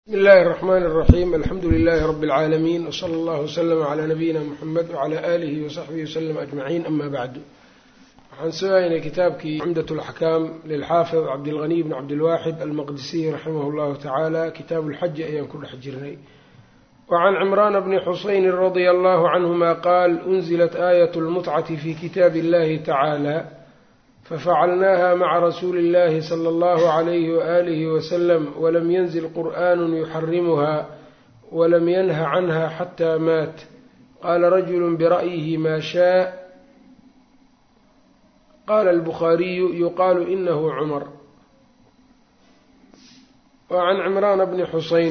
bsmi illaahi الرحmn الرaxيm alxamdu لilh rb العaalamiin wslى اllah وslm عlى nabiyina mxamed wعlى alihi وsaxbihi وslm aجmaciin ama bacdu waxaan sugaynay kitaabkii cumdaة اlaxkaam lilxaafid cabdilغniy bn cabdilwaxid almaqdisiy raximah اllahu tacaala kitaab اlxaji ayaan ku dhex jirnay wacan cimrana bni xusayni radia allahu canhuma qaal unzilat aayat اlmutcati fi kitaabi اllahi tacaalى fafacalnaha maca rasuuli اllahi slى اllahu عalayhi waalihi waslm wlam yanzil qur'an yuxarimuha wlam yanha canha xata maat qala rajulu bira'yihi ma shaa qala albukhaariyu yuqaalu inahu cumar wa can cimraana bni xuseyn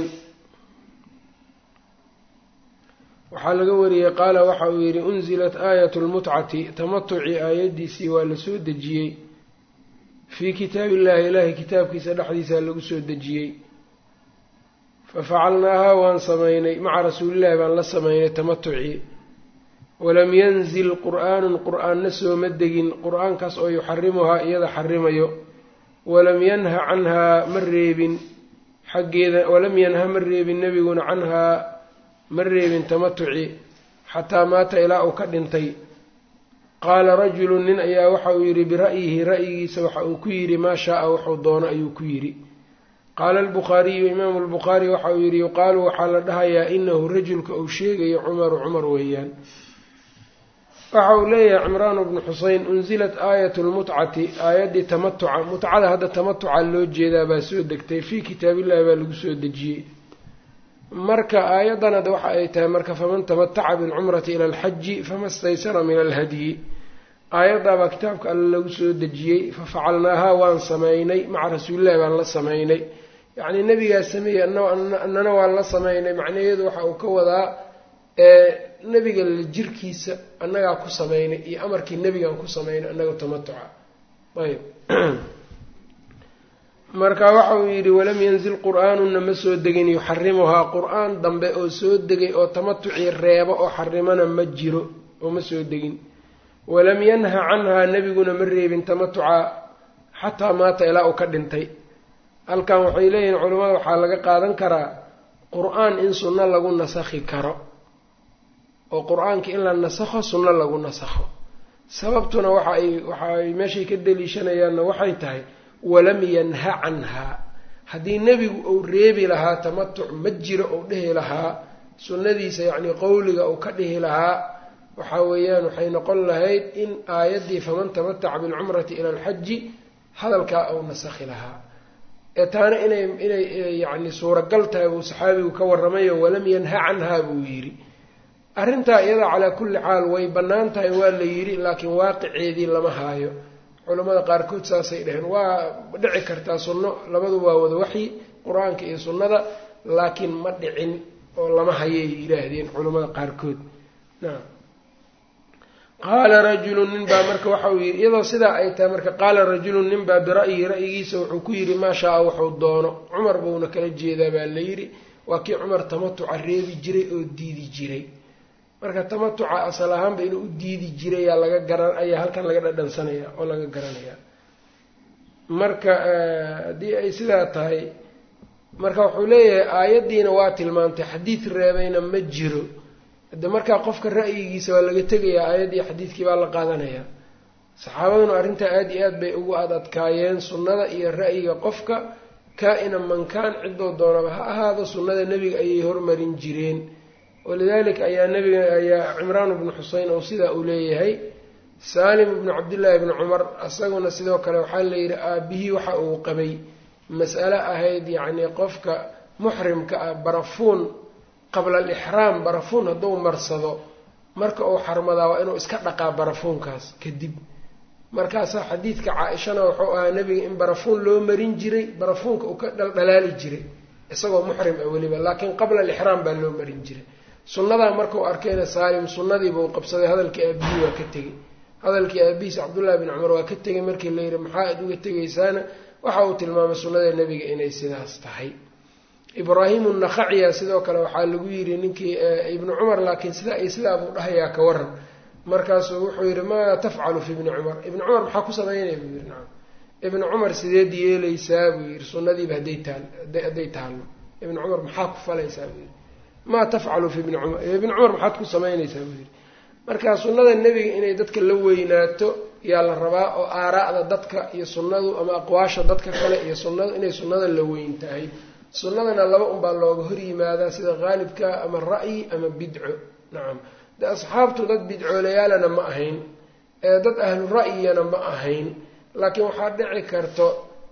waxaa laga wariyey qaala waxa uu yidhi unzilat aayat lmutcati tamatuci aayaddiisii waa la soo dejiyey fii kitaabi illahi ilaahay kitaabkiisa dhexdiisa lagu soo dejiyey fafacalnaahaa waan samaynay maca rasuulillahi baan la samaynay tamatucii walam yanzil qur'aanun qur'aanna sooma degin qur-aankaas oo yuxarimuhaa iyada xarimayo walam yanha canhaa ma reebin xaggeeda walam yanha ma reebin nebiguna canhaa ma reebin tamatuci xataa maata ilaa uu ka dhintay qaala rajulun nin ayaa waxa uu yidhi bira'yihi ra'yigiisa waxa uu ku yidhi maa shaaa wuxuu doono ayuu ku yidhi qaala albukhaariyu imaamu albukhaari waxa uu yidhi yuqaalu waxaa la dhahayaa inahu rajulka uu sheegayo cumaru cumar weeyaan waxa uu leeyahay cimraanu bnu xuseyn unzilat aayat lmutcati aayaddii tamatuca mutcada hadda tamatuca loo jeedaa baa soo degtay fii kitaabillahi baa lagu soo dejiyey marka aayaddan hadda waxa ay tahay marka faman tamataca bilcumrati ila alxaji fama staysara min alhadyi aayaddaabaa kitaabka alle lagu soo dejiyey fafacalnaahaa waan samaynay maca rasuulillahi baan la samaynay yacnii nebigaa sameeyey annana waan la samaynay macnaheedu waxa uu ka wadaa nebiga la jirkiisa annagaa ku samaynay iyo amarkii nebigaan ku samaynay annaga tamatuca ayb marka waxa uu yidhi walam yanzil qur'aanuna ma soo degin yuxarimuhaa qur-aan dambe oo soo degay oo tamatucii reebo oo xarimana ma jiro oo ma soo degin walam yanha canhaa nebiguna ma reebin tamatuca xataa maata ilaa uu ka dhintay halkan waxay leeyihiin culimmada waxaa laga qaadan karaa qur-aan in sunno lagu nasakhi karo oo qur-aanka in la nasakho sunno lagu nasakho sababtuna waxa ay waxa ay meeshay ka daliishanayaanna waxay tahay walam yanha canhaa haddii nebigu uu reebi lahaa tamatuc ma jiro uu dhihi lahaa sunnadiisa yacnii qowliga uu ka dhihi lahaa waxa weeyaan waxay noqon lahayd in aayaddii faman tamataca bilcumrati ila alxaji hadalkaa uu nasakhi lahaa ee taana inay inay yacni suuragal tahay buu saxaabigu ka warramayo walam yanha canhaa buu yidhi arrintaa iyada calaa kulli xaal way bannaan tahay waa la yidhi laakiin waaqiceedii lama haayo culamada qaarkood saasay dhaheen waa dhici kartaa sunno labadu waa wada waxyi qur-aanka iyo sunnada laakiin ma dhicin oo lama hayay yidhaahdeen culamada qaarkood nacam qaala rajulun nin baa marka waxa uu yidhi iyadoo sidaa ay tahay marka qaala rajulun nin baa bira'yihi ra'yigiisa wuxuu ku yidhi maa shaa-a wuxuu doono cumar buuna kala jeedaa baa la yidhi waa kii cumar tamatuca reebi jiray oo diidi jiray marka tamatuca asal ahaanba inuu u diidi jirayaa laga garan ayaa halkan laga dhadhansanaya oo laga garanayaa marka haddii ay sidaa tahay marka wuxuu leeyahay aayaddiina waa tilmaantay xadiid reebayna ma jiro hade markaa qofka ra'yigiisa waa laga tegayaa aayaddii xadiidkii baa la qaadanayaa saxaabaduna arrintaa aada iyo aad bay ugu ad adkaayeen sunnada iyo ra'yiga qofka kaa-ina mankaan cidoo doonaba ha ahaado sunnada nebiga ayay hormarin jireen walidalika ayaa nabiga ayaa cimraan bnu xuseyn oo sidaa uu leeyahay saalim bnu cabdillaahi bni cumar isaguna sidoo kale waxaa layidhi aabihii waxa uu qabay mas'ale ahayd yacnii qofka muxrimka ah barafuun qabla alixraam barafuun hadduu marsado marka uu xarmadaa waa inuu iska dhaqaa barafuunkaas kadib markaasaa xadiidka caa-ishana wuxuu ahaa nebiga in barafuun loo marin jiray barafuunka uu ka dhaldhalaali jiray isagoo muxrim ah weliba laakiin qabla alixraam baa loo marin jiray sunnadaa markau arkayna saalim sunnadiiba uu qabsaday hadalkii aabihii waa ka tegey hadalkii aabihiis cabdullaahi bin cumar waa ka tegay markii la yidhi maxaa aad uga tegaysaana waxa uu tilmaamay sunnada nebiga inay sidaas tahay ibraahimu nakhaciya sidoo kale waxaa lagu yidhi ninkii ibnu cumar laakiin sidaa iyo sidaa buu dhahayaa ka waran markaasuu wuxuu yidhi maa tafcalu fi ibni cumar ibni cumar maxaa ku samaynaya buu yidhi nacam ibnu cumar sideed yeelaysaa buu yidhi sunnadiiba hadday taal hadday taallo ibni cumar maxaa ku falaysaa buu yidhi maa tafcalu fi ibni cumar ibni cumar maxaad ku samaynaysaa buu yidhi marka sunnada nebiga inay dadka la weynaato yaa la rabaa oo aaraa'da dadka iyo sunnadu ama aqwaasha dadka kale iyo sunnadu inay sunnada la weyn tahay sunnadana laba unbaa looga hor yimaadaa sida qaalibka ama ra'yi ama bidco nacam de asxaabtu dad bidcooleyaalana ma ahayn ee dad ahlu ra'yiyana ma ahayn laakiin waxaa dhici karto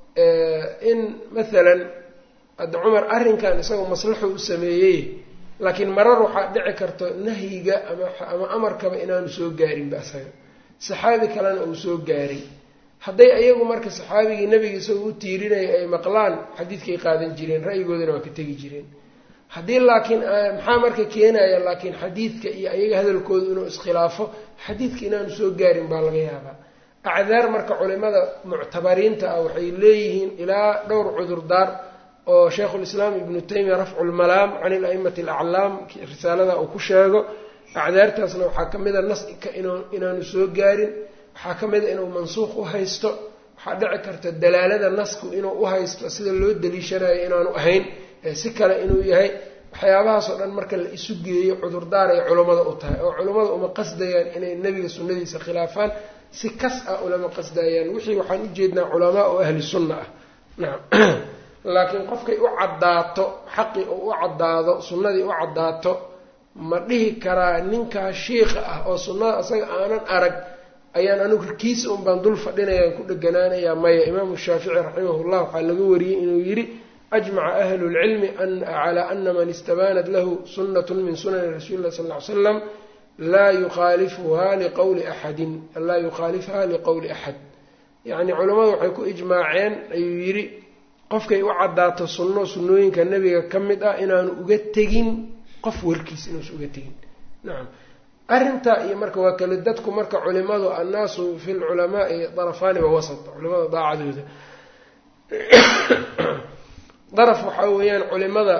in maalan hadda cumar arrinkan isagoo maslaxo u sameeyey laakiin marar waxaa dhici karto nahyiga ama ama amarkaba inaanu soo gaarinba asaga saxaabi kalena uu soo gaaray hadday ayagu marka saxaabigii nebiga isagoo u tiirinaya ay maqlaan xadiidkay qaadan jireen ra'yigoodana waa ka tegi jireen haddii laakiin maxaa marka keenaya laakiin xadiidka iyo ayaga hadalkooda inuu iskhilaafo xadiidka inaanu soo gaarin baa laga yaabaa acdaar marka culimada muctabariinta ah waxay leeyihiin ilaa dhowr cudurdaar oo sheikhulislaam ibnu taymiya rafcu lmalaam can ilaimati alaclaam risaalada uu ku sheego acdaartaasna waxaa ka mida naska inaanu soo gaarin waxaa ka mida inuu mansuuq u haysto waxaa dhici karta dalaalada nasku inuu u haysto sida loo daliishanayo inaanu ahayn si kale inuu yahay waxyaabahaasoo dhan marka la isu geeyo cudurdaar ay culummada u tahay oo culummada uma qasdayaan inay nebiga sunnadiisa khilaafaan si kas ah ulama qasdayaan wixii waxaan ujeednaa culamaa oo ahli sunna ah nacam laakiin qofkay u caddaato xaqii oo u caddaado sunnadii u caddaato ma dhihi karaa ninkaa shiikha ah oo sunnada asaga aanan arag ayaan anigu kiisa un baan dul fadhinayaan ku dheganaanayaa maya imaamu shaafici raximahullah waxaa laga wariyey inuu yidhi ajmaca ahlu lcilmi calaa ana man istabaanat lahu sunnat min sunani rasuuli lah sal ly slam laa yukhalifuha liqowli axadin laa yukhaalifha liqowli axad yacni culammadu waxay ku ijmaaceen ayuu yidhi qofkay u caddaato sunno sunnooyinka nebiga ka mid ah inaanu uga tegin qof warkiis inuusa uga tegin nacam arrintaa iyo marka waa kale dadku marka culimadu annaasu fi lculamaai darafaani wa wasat culimada daacadooda daraf waxaa weeyaan culimada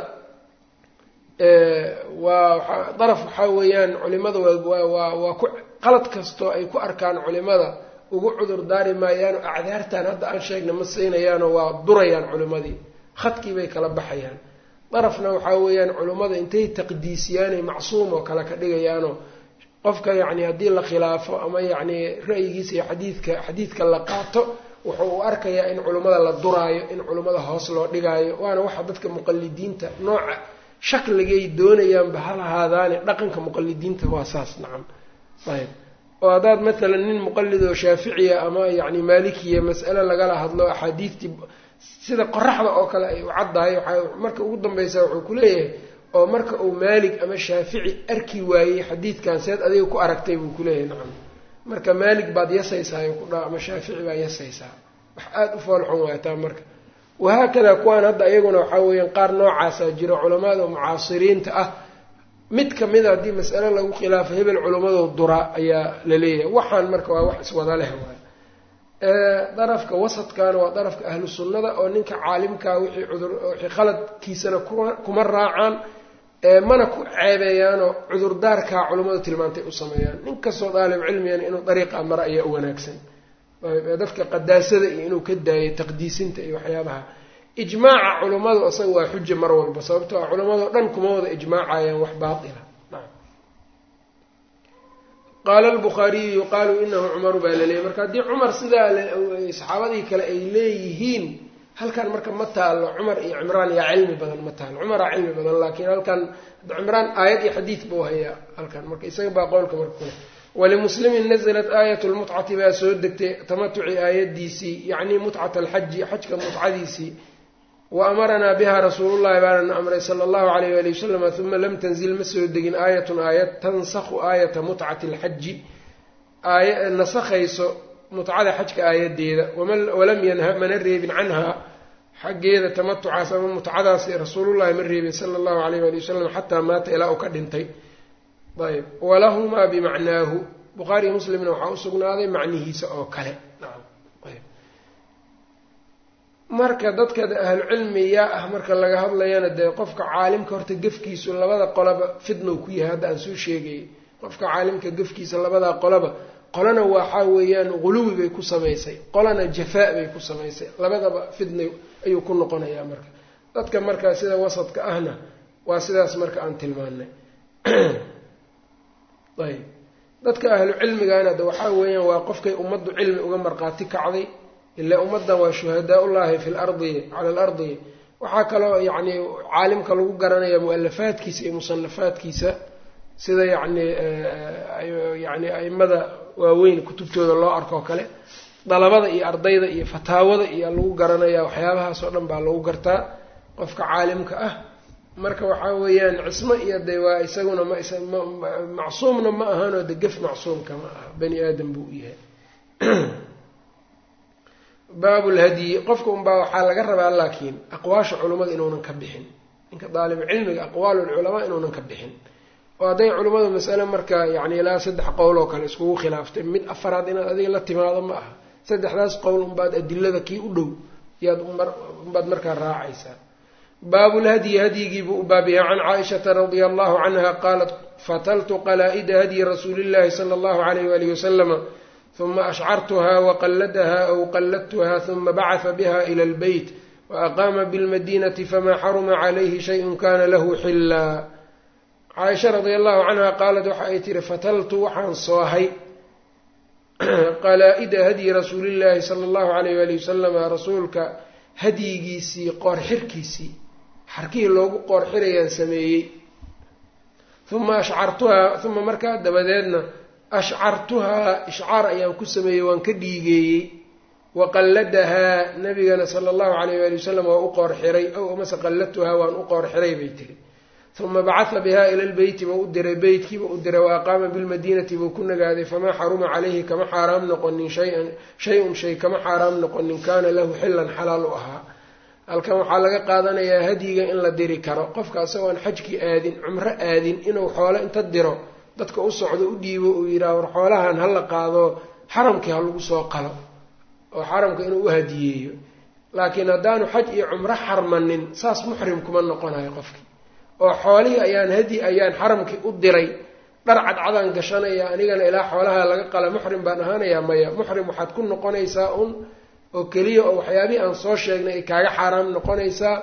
waa daraf waxaa weeyaan culimada waa waa ku qalad kastoo ay ku arkaan culimada ugu cudur daari maayaano acdaartan hadda aan sheegna ma siinayaano waa durayaan culimadii khadkii bay kala baxayaan darafna waxaa weeyaan culimmada intay taqdiisiyaanay macsuum oo kale ka dhigayaano qofka yacni haddii la khilaafo ama yacni ra'yigiisa iyo xadiidka xadiidka la qaato wuxuu u arkayaa in culimmada la duraayo in culimmada hoos loo dhigaayo waana waxa dadka muqalidiinta nooca shakligay doonayaanba ha lahaadaane dhaqanka muqalidiinta waa saas nacam ayb oo haddaad matalan nin muqalid oo shaaficiya ama yacni maalikiya mas'ale lagala hadlo axaadiidtii sida qoraxda oo kale ay u caddahay waxaa marka ugu dambaysa wuxuu ku leeyahay oo marka uu maalig ama shaafici arki waayey xadiidkan seed adiga ku aragtay buu kuleeyahay nacam marka maalig baad yasaysaa ku dha ama shaafici baa yasaysaa wax aada u foolxun waataa marka wahaakadaa kuwaan hadda iyaguna waxaa weeyaan qaar noocaasaa jira culamada mucaasiriinta ah mid kamida haddii mas'ale lagu khilaafo hebel culammadoo dura ayaa la leeyahay waxaan marka waa wax iswada leh waay darafka wasadkana waa darafka ahlu sunnada oo ninka caalimkaa wixii cudur wixii khaladkiisana kuma kuma raacaan mana ku ceebeeyaanoo cudurdaarkaa culummadu tilmaantay u sameeyaan nin kastoo daalib cilmigana inuu dariiqa mara ayaa u wanaagsan dadka qadaasada iyo inuu ka daayo taqdiisinta iyo waxyaabaha ijmaaca culummadu isaga waa xuja mar walba sababtoo a culammadao dhan kuma wada ijmaacayaan wax baatila qaala albukhaariyu yuqaalu inahu cumaru baa laleeyay marka haddii cumar sidaa saxaabadii kale ay leeyihiin halkan marka ma taalo cumar iyo cimraan yaa cilmi badan ma taalo cumaraa cilmi badan laakiin halkan cimraan aayad iyo xadiid buu hayaa halkan marka isaga baa qowlka marka kule walimuslimin naزlat aayat lmutcati baa soo degtay tamatuci aayadiisii yacni mutcat alxaji xajka mutcadiisii wa amaranaa biha rasuulu llahi baanana amray sala allahu alayh wali wasalam uma lam tanzil ma soo degin aayatun aayad tansakhu aayata mutcati alxaji aaya nasakhayso mutcada xajka aayadeeda walam yanha mana reebin canhaa xaggeeda tamatucaas ama mutcadaasi rasuulullahi ma reebin sala allahu alayh wali wasalam xataa maata ilaa uu ka dhintay ayb walahumaa bimacnaahu bukhaariyo muslimna waxaa usugnaaday macnihiisa oo kale marka dadka ahlucilmi yaa ah marka laga hadlayana dee qofka caalimka horta gefkiisu labada qolaba fidnow ku yahay hadda aan soo sheegayay qofka caalimka gefkiisa labadaa qolaba qolana waxaa weeyaan guluwi bay ku samaysay qolana jafaa bay ku samaysay labadaba fidna ayuu ku noqonayaa marka dadka markaa sida wasadka ahna waa sidaas marka aan tilmaanay ayb dadka ahlu cilmigana de waxaa weeyaan waa qofkay ummaddu cilmi uga markhaati kacday ilaa ummaddan waa shuhadaa ullaahi fi lardi cala alardi waxaa kaloo yacni caalimka lagu garanaya mu-alafaadkiisa iyo musanafaadkiisa sida yacni yani aimada waaweyn kutubtooda loo arkoo kale dalabada iyo ardayda iyo fataawada iyo lagu garanaya waxyaabahaas oo dhan baa lagu gartaa qofka caalimka ah marka waxaa weeyaan cismo iyo de waa isaguna mmacsuumna ma ahanoo de gef macsuumka ma aha bani aadam buu u yahay baabulhadyi qofka unbaa waxaa laga rabaa laakiin aqwaasha culummada inuunan ka bixin ninka daalibu cilmiga aqwaalulculamaa inuunan ka bixin oo hadday culimmadu masale marka yacni ilaa saddex qowl oo kale iskugu khilaaftay mid afaraad inaad adiga la timaado ma aha saddexdaas qowl unbaad adilada kii u dhow yaad unbaad markaa raacaysaa baabulhadyi hadyigiibuu u baabiyaa can caaishata radia allahu canha qaalat fataltu qalaa-ida hadyi rasuulillahi sala allahu alayh walihi wasalama huma ashcartuha waqalladaha aw qalladtuha huma bacata biha ila albeyt waaqaama bilmadinati famaa xaruma calayhi shayun kana lahu xillaa caaisha radia allahu canha qaalat waxa ay tihi fataltu waxaan soohay qalaa-ida hadyi rasuulillahi sala allahu alayh wali wasalama rasuulka hadyigiisii qoorxirkiisii xarkihii loogu qoorxirayaan sameeyey uma ashcartuhaa uma markaa dabadeedna ashcartuhaa ishcaar ayaan ku sameeyey waan ka dhiigeeyey waqalladahaa nabigana sala allahu alayh waali wasalam waa u qoorxiray ow amase qalladtuhaa waan u qoorxiray bay tiri uma bacatha bihaa ila lbeyti buu u diray beytkiiba u diray wa aqaama bilmadiinati buu ku nagaaday famaa xaruma calayhi kama xaaraam noqonin shayan shay-un shay kama xaaraam noqonin kaana lahu xillan xalaal u ahaa halkan waxaa laga qaadanayaa hadyiga in la diri karo qofka asagoo aan xajkii aadin cumro aadin inuu xoolo inta diro dadka u socdo u dhiibo uu yidhaah war xoolahan ha la qaado xaramkii ha lagu soo qalo oo xaramka inuu u hadiyeeyo laakiin haddaanu xaj iyo cumro xarmanin saas muxrim kuma noqonayo qofkii oo xoolihii ayaan hadi ayaan xaramkii u diray dhar cadcadaan gashanaya anigana ilaa xoolaha laga qala muxrim baan ahaanayaa maya muxrim waxaad ku noqonaysaa un oo keliya oo waxyaabihii aan soo sheegnay ay kaaga xaaraam noqonaysaa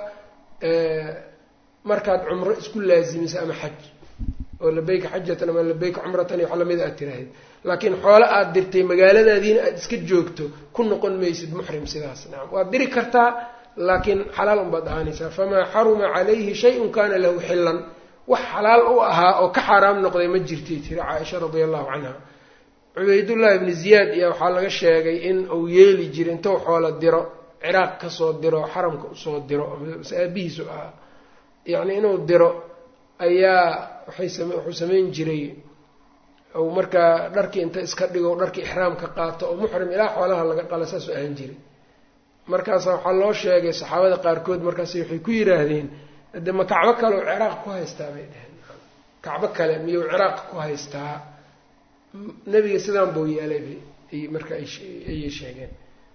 markaad cumro isku laazimiso ama xaj oo labeyka xajatan ama labeyka cumratan iyo wax lamida aad tiraahid laakiin xoolo aad dirtay magaaladaadiina aada iska joogto ku noqon maysid muxrim sidaas nacam waad diri kartaa laakiin xalaal unbaad ahaanaysaa famaa xaruma calayhi shayun kana lahu xillan wax xalaal u ahaa oo ka xaaraam noqday ma jirtay tiri caaisha radia allahu canha cubaydullahi ibni ziyaad iyo waxaa laga sheegay in uu yeeli jiray intuu xoola diro ciraaq kasoo diro xaramka usoo diro mase aabihiisu ahaa yacni inuu diro ayaa waxay sam wuxuu samayn jiray ou markaa dharkii inta iska dhigo dharkii ixraamka qaato oo muxrim ilaa xoolaha laga qala saasuu ahaan jiray markaasa waxaa loo sheegay saxaabada qaarkood markaas waxay ku yidhaahdeen de ma kacbo kale u ciraaq ku haystaa bay dheheen kacbo kale miyuu ciraaq ku haystaa nebiga sidaan buu yeelay marka ayay sheegeen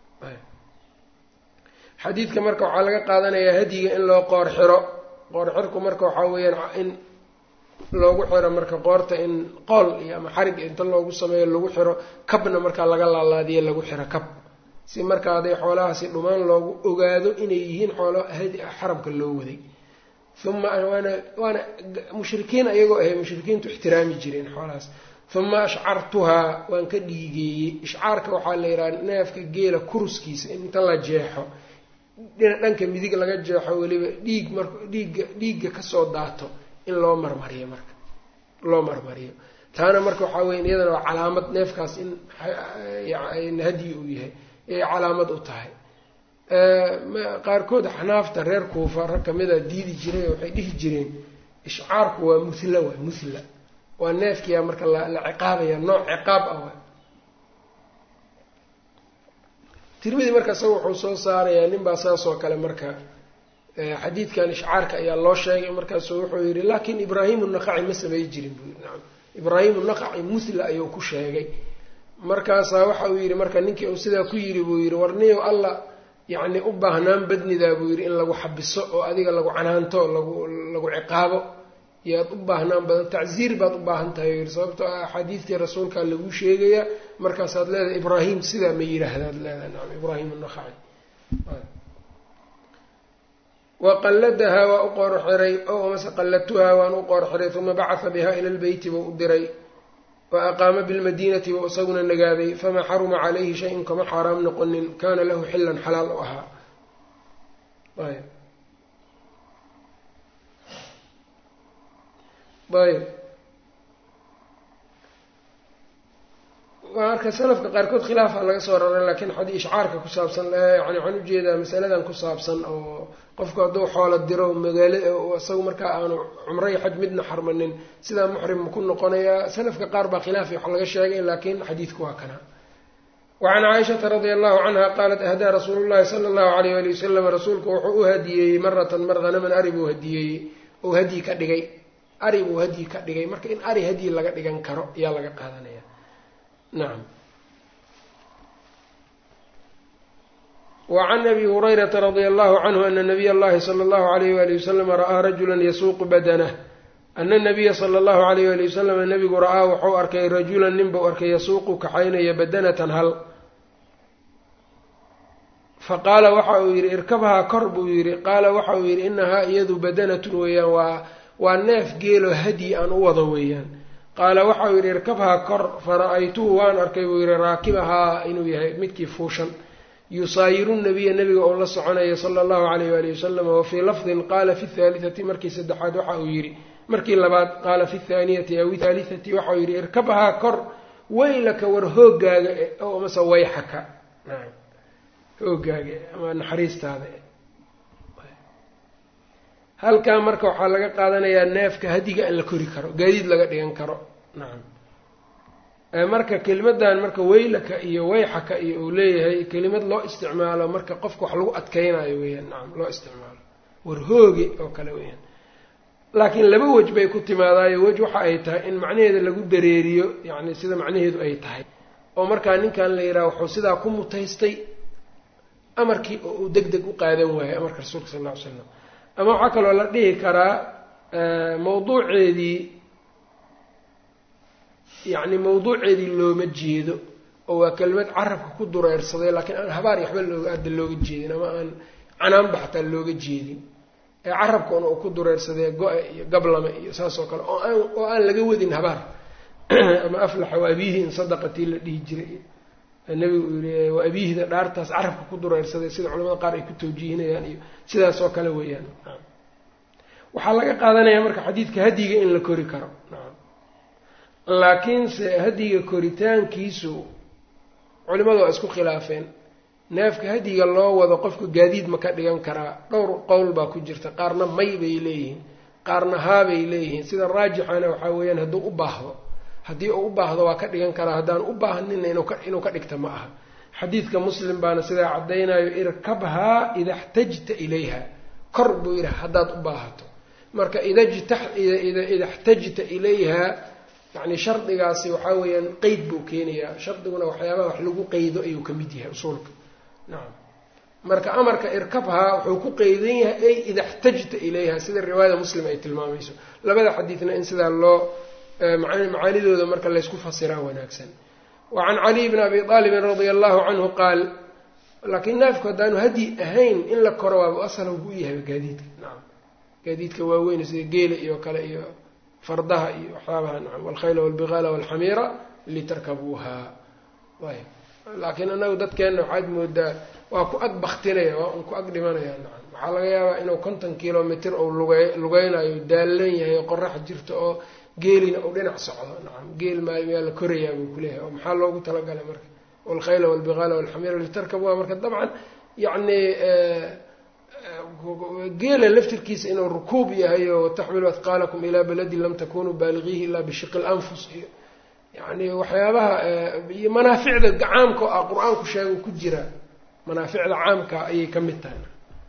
xadiidka marka waxaa laga qaadanayaa hadyiga in loo qoor xiro qoor xirku marka waxaa weeyaan in loogu xiro marka qoorta in qool iyo ama xarig inta loogu sameeyo lagu xiro kabna markaa laga laalaadiyo lagu xiro kab si markaa haday xoolahaasi dhumaan loogu ogaado inay yihiin xoolo xaramka loo waday uma waana waana mushrikiin ayagoo ahay mushrikiintu ixtiraami jireen xoolahaas uma ashcartuhaa waan ka dhiigeeyey ishcaarka waxaa la yidhaha neefka geela kuruskiisa in inta la jeexo dhanka midig laga jeexo weliba dhiig mar dhiigga dhiigga kasoo daato in loo marmariyo marka loo marmariyo taana marka waxaa weya iyadana waa calaamad neefkaas in hadyi uu yahay ayay calaamad u tahay qaarkood xanaafta reer kuufa rag kamida diidi jiray oo waxay dhihi jireen ishcaarku waa muhla waa muhla waa neefkiyaa marka la ciqaabaya nooc ciqaab ah wa tirmidi marka isaga wuxuu soo saarayaa nin baa saas oo kale marka xadiidkan ishcaarka ayaa loo sheegay markaasu wuxuu yidhi laakiin ibraahim naqaci ma samey jirin buu yii nacam ibraahim naqaci muhla ayuu ku sheegay markaasaa waxa uu yidhi marka ninkii uu sidaa ku yidhi buu yidhi warniyow alla yacni u baahnaan badnidaa buu yidhi in lagu xabiso oo adiga lagu canaanto lagu lagu ciqaabo yaad u baahnaan badan tacziir baad u baahan tahay yidhi sababtoo ah axaadiistii rasuulkaa laguu sheegayaa markaasaad leedahay ibraahim sidaa ma yidhaahdaad leedahay nacam ibraahim naqaci wa qalladahaa waa u qoor xiray ow amase qalladtuhaa waan u qoor xiray uma bacatha bihaa ila lbeyti buu u diray wa aqaama bilmadiinati buu isaguna nagaaday famaa xaruma calayhi shay-in kama xaaraam noqonin kaana lahu xilan xalaal u ahaa ayb marka salafka qaarkood khilaafa laga soo raray laakiin xadii ishcaarka ku saabsan yani waxaan ujeedaa masaladan ku saabsan oo qofku hadduu xoolo diro magaala isagu markaa aanu cumro iyo xaj midna xarmanin sidaa muxrim ma ku noqonayaa salafka qaar baa khilaafi wax laga sheegay laakiin xadiidku waa kana wacan caaishata radia allahu canha qaalat ahdaa rasuulu llahi sala allahu alayh ali wasalam rasuulku wuxuu u hadiyeeyey maratan mar hanaman ari buu hadiyeeyey ou hadyi ka dhigay ari buu hadyi ka dhigay marka in ari hadyi laga dhigan karo ayaa laga qaadanaya nacam wacan abi hurayrata radia allahu canhu ana nabiy allahi sala allahu alayh wali wasalam ra'aa rajulan yasuuqu badanah ana nabiya sala allahu alayh wali wasalam nabigu ra'aa wuxuu arkay rajulan nin buu arkay yasuuqu kaxaynaya badanatan hal faqaala waxa uu yidhi irkabhaa kor buu yidhi qaala waxa uu yidhi inahaa iyadu badanatun weeyaan waa waa neef geelo hadyi aan u wado weeyaan qaala waxauu yidhi irkabhaa kor fara-aytuhu waan arkay buu yidhi raakibahaa inuu yahay midkii fuushan yusaayiru nabiya nabiga oo la soconaya sala allahu alayh waali wasalam wa fii lafdin qaala fi thaalitati markii saddexaad waxa uu yidhi markii labaad qaala fi thaaniyati aw thaalitati waxauu yidhi irkabhaa kor weylaka war hoogaaga o mase wayxaka hoogaaga ama naxariistaada halkaa marka waxaa laga qaadanayaa neefka hadiga in la kori karo gaadiid laga dhigan karo nacam marka kelimadan marka weylaka iyo wayxaka iyo uu leeyahay kelimad loo isticmaalo marka qofka wax lagu adkeynayo weeyaan nacam loo isticmaalo war hooge oo kale weeyaan laakiin laba wej bay ku timaadaayo wej waxa ay tahay in macnaheeda lagu dareeriyo yacni sida macnaheedu ay tahay oo markaa ninkan la yidhaha wuxuu sidaa ku mutaystay amarkii oo uu deg deg u qaadan waayay amarka rasuulka sal lla ly slam ama waxaa kaloo la dhihi karaa mawduuceedii yacni mawduuceedii looma jeedo oo waa kelimad carabka ku dureersaday laakiin aan habaar waxba looga hadda looga jeedin ama aan canaanba xataa looga jeedin ee carabkuna uu ku dureersadee go-e iyo gablame iyo saas oo kale oo aan oo aan laga wadin habaar ama aflaxa wa abiihi in sadaqatii la dhihi jiray nabigu uu yihi waa abiihda dhaartaas carabka ku dureersaday sida culamada qaar ay ku tawjiihinayaan iyo sidaas oo kale weeyaan waxaa laga qaadanaya marka xadiidka hadyiga in la kori karo laakiinse hadyiga koritaankiisu culimadu waa isku khilaafeen neefka hadyiga loo wado qofka gaadiid ma ka dhigan karaa dhowr qowl baa ku jirta qaarna may bay leeyihiin qaarna haabay leeyihiin sida raajixana waxaa weeyaan hadduu u baahdo haddii uu u baahdo waa ka dhigan karaa haddaan u baahnina inuu ka dhigta ma aha xadiidka muslim baana sidaa caddaynayo irkabhaa ida xtajta ilayha kor buu yidhi haddaad u baahato marka ida xtajta ilayha yani shardigaasi waxaa weeyaan qeyd buu keenayaa shardiguna waxyaabaha wax lagu qeydo ayuu ka mid yahay usuulka nacam marka amarka irkabhaa wuxuu ku qeydan yahay ay ida xtajta ilayha sida riwaayada muslim ay tilmaamayso labada xadiidna in sidaa loo macaanidooda marka laysku fasiraa wanaagsan wa can caliy bni abi aalibin radia allahu canhu qaal laakiin neefku haddaanu hadyi ahayn in la koro waaba asal buu yahay gaadiidka nacam gaadiidka waaweyn sida geela iyo kale iyo fardaha iyo waxyaabaha nacam walkhayla walbigaala walxamiira litarkabuuha ayb laakiin anagu dadkeenna waxaad moodaa waa ku ag baktinaya waa un ku ag dhimanaya nacam waxaa laga yaabaa inuu konton kilomitr ou luge lugeynayo daallan yahay oo qorax jirto oo geelina uu dhinac socdo nacam geel maayo yaa la korayaa buu kuleeyahay oo maxaa loogu talagalay marka walkhayla walbigaala walxamiira litarkabuuha marka dabcan yacni geela laftirkiisa inuu rukuub yahay oo wataxmilu adqaalakum ilaa baladin lam takunuu baaligiihi ilaa bishiqi lanfus iyo yani waxyaabaha iyo manaaficda caamka oo ah qur-aanku sheego ku jira manaaficda caamka ayay ka mid tahay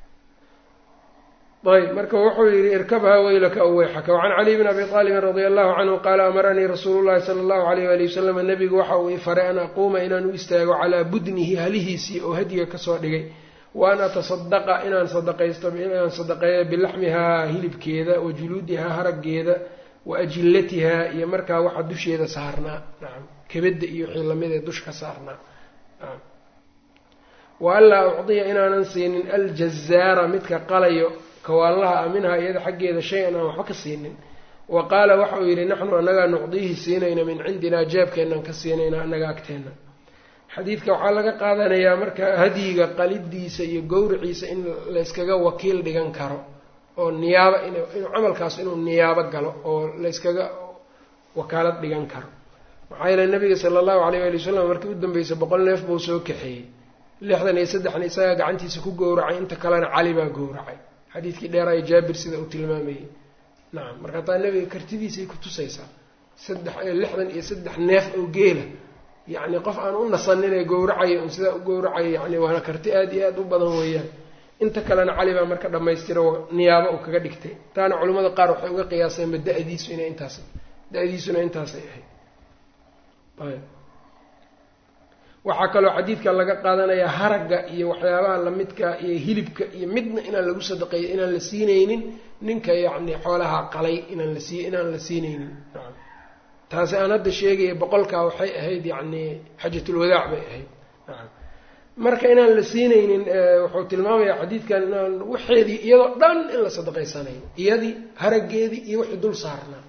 ayb marka wuxuu yihi irkabhaa weylaka aw weyxaka wacan caliy bn abi aalibin radia allahu canhu qaala amaranii rasuulu llahi sala allahu alayh wali wasalam nabigu waxa uu ifaray an aquuma inaan u istaago calaa budnihi halihiisii oo hadiga kasoo dhigay wa an atasadaqa inaan sadaqaysto inaan sadaqeeyo bilaxmihaa hilibkeeda wa juluudihaa haraggeeda wa ajillatihaa iyo markaa waxa dusheeda saarnaa nacam kebadda iyo wixii lamidee dush ka saarnaa wa anlaa ucdiya inaanan siinin aljazaara midka qalayo kawaanlaha a minhaa iyada xaggeeda shay-an aan waxba ka siinin wa qaala waxa uu yidhi naxnu annagaa nucdiihi siinayna min cindinaa jeebkeenaan ka siinayna annaga agteenna xadiidka waxaa laga qaadanayaa marka hadyiga qalidiisa iyo gowriciisa in layskaga wakiil dhigan karo oo niyaabo inuu camalkaas inuu niyaabo galo oo layskaga wakaalad dhigan karo maxaa yeele nabiga sala allahu alayh waali wasalam markii u dambeysay boqol neef buu soo kaxeeyey lixdan iyo saddexna isagaa gacantiisa ku gowracay inta kalena cali baa gowracay xadiidkii dheeraayo jaabir sida uu tilmaamayey nacam marka taa nabiga kartidiisay ku tusaysaa saddex lixdan iyo saddex neef oo geela yacni qof aan u nasaninee gowracayo un sidaa u gowracayo yani waana karti aada iyo aada u badan weeyaan inta kalena cali baa marka dhammaystira niyaabo uu kaga dhigtay taana culimmada qaar waxay uga qiyaaseenba da-diisu inay intaas da-diisuna intaasay ahayd ayb waxaa kaloo xadiidka laga qaadanayaa haragga iyo waxyaabaha lamidka iyo hilibka iyo midna inaan lagu sadaqeeyo inaan la siinaynin ninka yacni xoolaha qalay inaan la sii inaan la siinaynin nacam taasi aan hadda sheegaya boqolkaa waxay ahayd yacni xajatulwadaac bay ahayd nacam marka inaan la siinaynin wuxuu tilmaamayaa xadiidkan inaan waxeedii iyadoo dhan in la sadaqaysanayo iyadii haraggeedii iyo wixii dul saarnaa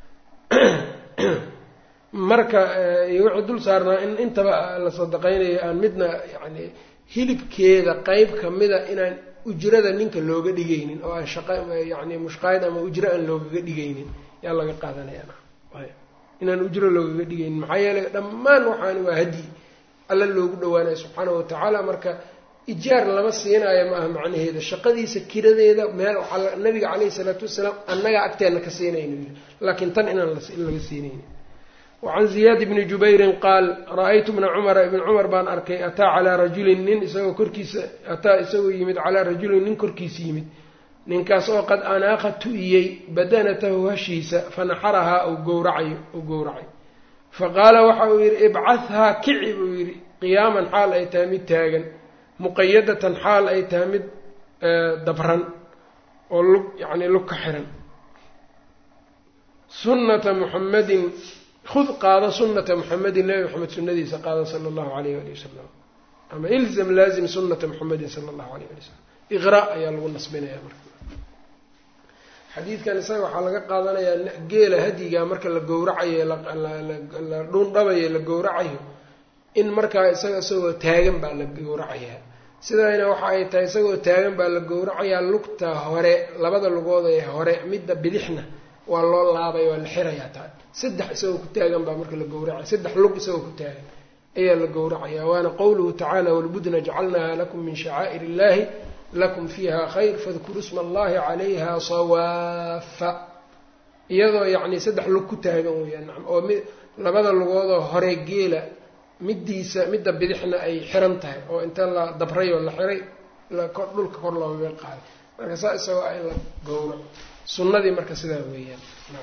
marka iyo wixii dul saarnaa in intaba la sadaqaynayo aan midna yacni hilibkeeda qeyb kamida inaan ujrada ninka looga dhigaynin oo aan shaqa yacni mushqaayad ama ujro aan loogaga dhigaynin yaa laga qaadanaya inaan ujro loogaga dhigaynin maxaa yeelay dhammaan waxaani waa hadyi alla loogu dhawaanayo subxaana watacaala marka ijaar lama siinaayo ma aha macnaheeda shaqadiisa kiradeeda meel waxaa nabiga caleyhi salaatu wasalaam annagaa agteenna ka siinayno laakiin tan inaan laga siinayni wacan ziyaad bni jubayrin qaal ra-aytu bna cumara ibn cumar baan arkay ataa calaa rajulin nin isagoo korkiisa ataa isagoo yimid calaa rajulin nin korkiisa yimid ninkaas oo qad anaaqa tu-iyey badanatahu hashiisa fanaxarahaa u gowracayo u gowracay fa qaala waxa uu yidhi ibcathaa kici buu yidhi qiyaaman xaal ay tahay mid taagan muqayadatan xaal ay tahay mid dabran oo lug yacni lug ka xiran sunnata muxamadin hud qaado sunnata muxamedin nebi maxamed sunadiisa qaado sala allahu alayh ali wasalam ama ilzam laazim sunata muxamedin sala allahu alayh ali wasalam iqra ayaa lagu nasbinaya marka xadiidkan isaga waxaa laga qaadanayaa geela hadyiga marka la gowracayo la dhuundhabayo la gowracayo in markaa isaga isagoo taagan baa la gowracayaa sidayna waxa ay tahay isagoo taagan baa la gowracayaa lugta hore labada lugood ee hore midda bidixna waa loo laabay waa la xirayaa taa saddex isagoo ku taagan baa marka la gowracaya saddex lug isagoo ku taagan ayaa la gowracayaa waana qowluhu tacaala walbudna jacalnaha lakum min shacaa'ir illahi lakum fiiha khayr fadkuruu sma allahi calayha sawaafa iyadoo yacni saddex lug ku taagan weyaan nacam oo mi labada lugoodoo hore geela middiisa midda bidixna ay xiran tahay oo inta la dabray oo la xiray dhulka kor loogaga qaaday marka saa isagoo ah in la gowraco sunnadii marka sidaa weeyaan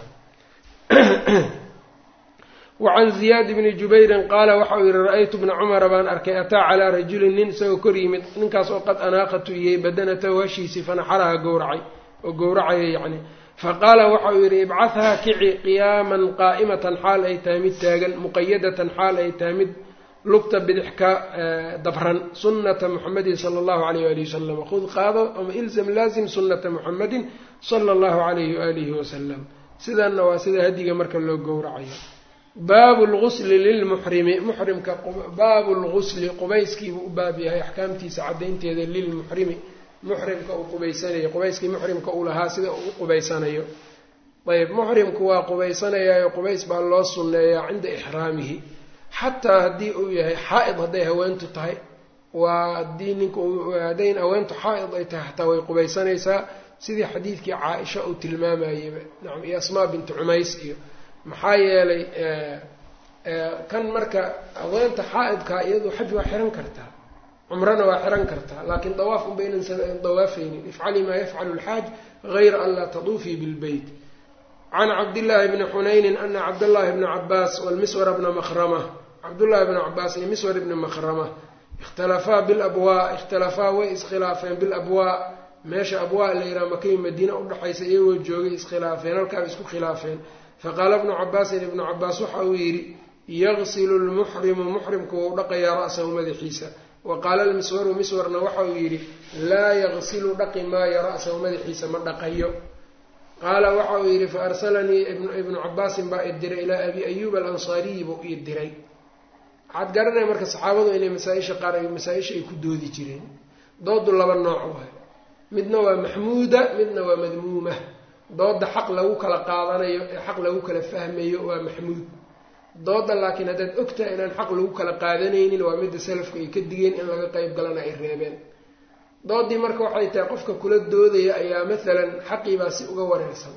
wacan ziyaad bni jubayrin qaala waxa uu yihi ra-aytu bna cumara baan arkay ataa calaa rajulin nin isagoo kor yimid ninkaas oo qad anaaqa tu-iyey badanatahu hashiisii fanaxaraha gowracay oo gowracaya yacni faqaala waxa uu yidhi ibcathaa kici qiyaaman qaa'imatan xaal ay tahay mid taagan muqayadatan xaal ay tahay mid lugta bidix ka dabran sunnata muxamedin sala allahu alayh waalihi wasalam khud qaado ama ilzam laazim sunnata muxamedin sala allahu alayhi waalihi wasalam sidanna waa sida hadiga marka loo gowracayo baabu lgusli lilmuxrimi muxrimka baabu lgusli qubayskiibuu u baab yahay axkaamtiisa caddaynteeda lilmuxrimi muxrimka uu qubaysanayo qubayskii muxrimka uu lahaa sida uu u qubaysanayo ayb muxrimku waa qubaysanayaayo qubays baa loo sunneeyaa cinda ixraamihi xataa haddii uu yahay xaa-id hadday haweentu tahay waa haddii ninku hadday haweentu xaa-id ay tahay xataa way qubaysanaysaa sidii xadiidkii caa-isha uu tilmaamayeyba nacam iyo asmaa bintu cumays iyo maxaa yeelay kan marka haweenta xaa-idkaa iyadu xaj waa xiran kartaa cumrana waa xiran kartaa laakiin dawaaf unba inaysan dawaafaynin ifcali maa yafcalu lxaaj gayra an laa taduufii bilbeyt can cabdillaahi bni xunaynin ana cabdاllahi bna cabaas walmiswar bna makrama cabdullahi bna cabaas iyo miswar ibni makrama ikhtalafaa bilabwaa ikhtalafaa way iskhilaafeen bilabwaa meesha abwaa la yidhaha makay madiina udhexaysa iyagoo joogay iskhilaafeen halkaaba isku khilaafeen faqaala bnu cabaasin ibnu cabaas waxa uu yidhi yaqsilu lmuxrimu muxrimku wau dhaqayaa ra'sahu madaxiisa wa qaala almiswaru miswarna waxa uu yidhi laa yaqsilu dhaqi maayo ra'sahu madaxiisa ma dhaqayo qaala waxa uu yidhi fa arsalanii ibnu cabaasin baa idiray ilaa abi ayuub alansaariyi buu ii diray waxaad garanaya marka saxaabadu inay masaa-isha qaar ay masaa-isha ay ku doodi jireen doodu laba nooc waay midna waa maxmuuda midna waa madmuuma dooda xaq lagu kala qaadanayo ee xaq lagu kala fahmayo waa maxmuud dooda laakiin haddaad ogtahay inaan xaq lagu kala qaadanaynin waa midda salafku ay ka digeen in laga qeyb galana ay reebeen doodii marka waxay tahay qofka kula doodaya ayaa maalan xaqiibaa si uga wareersan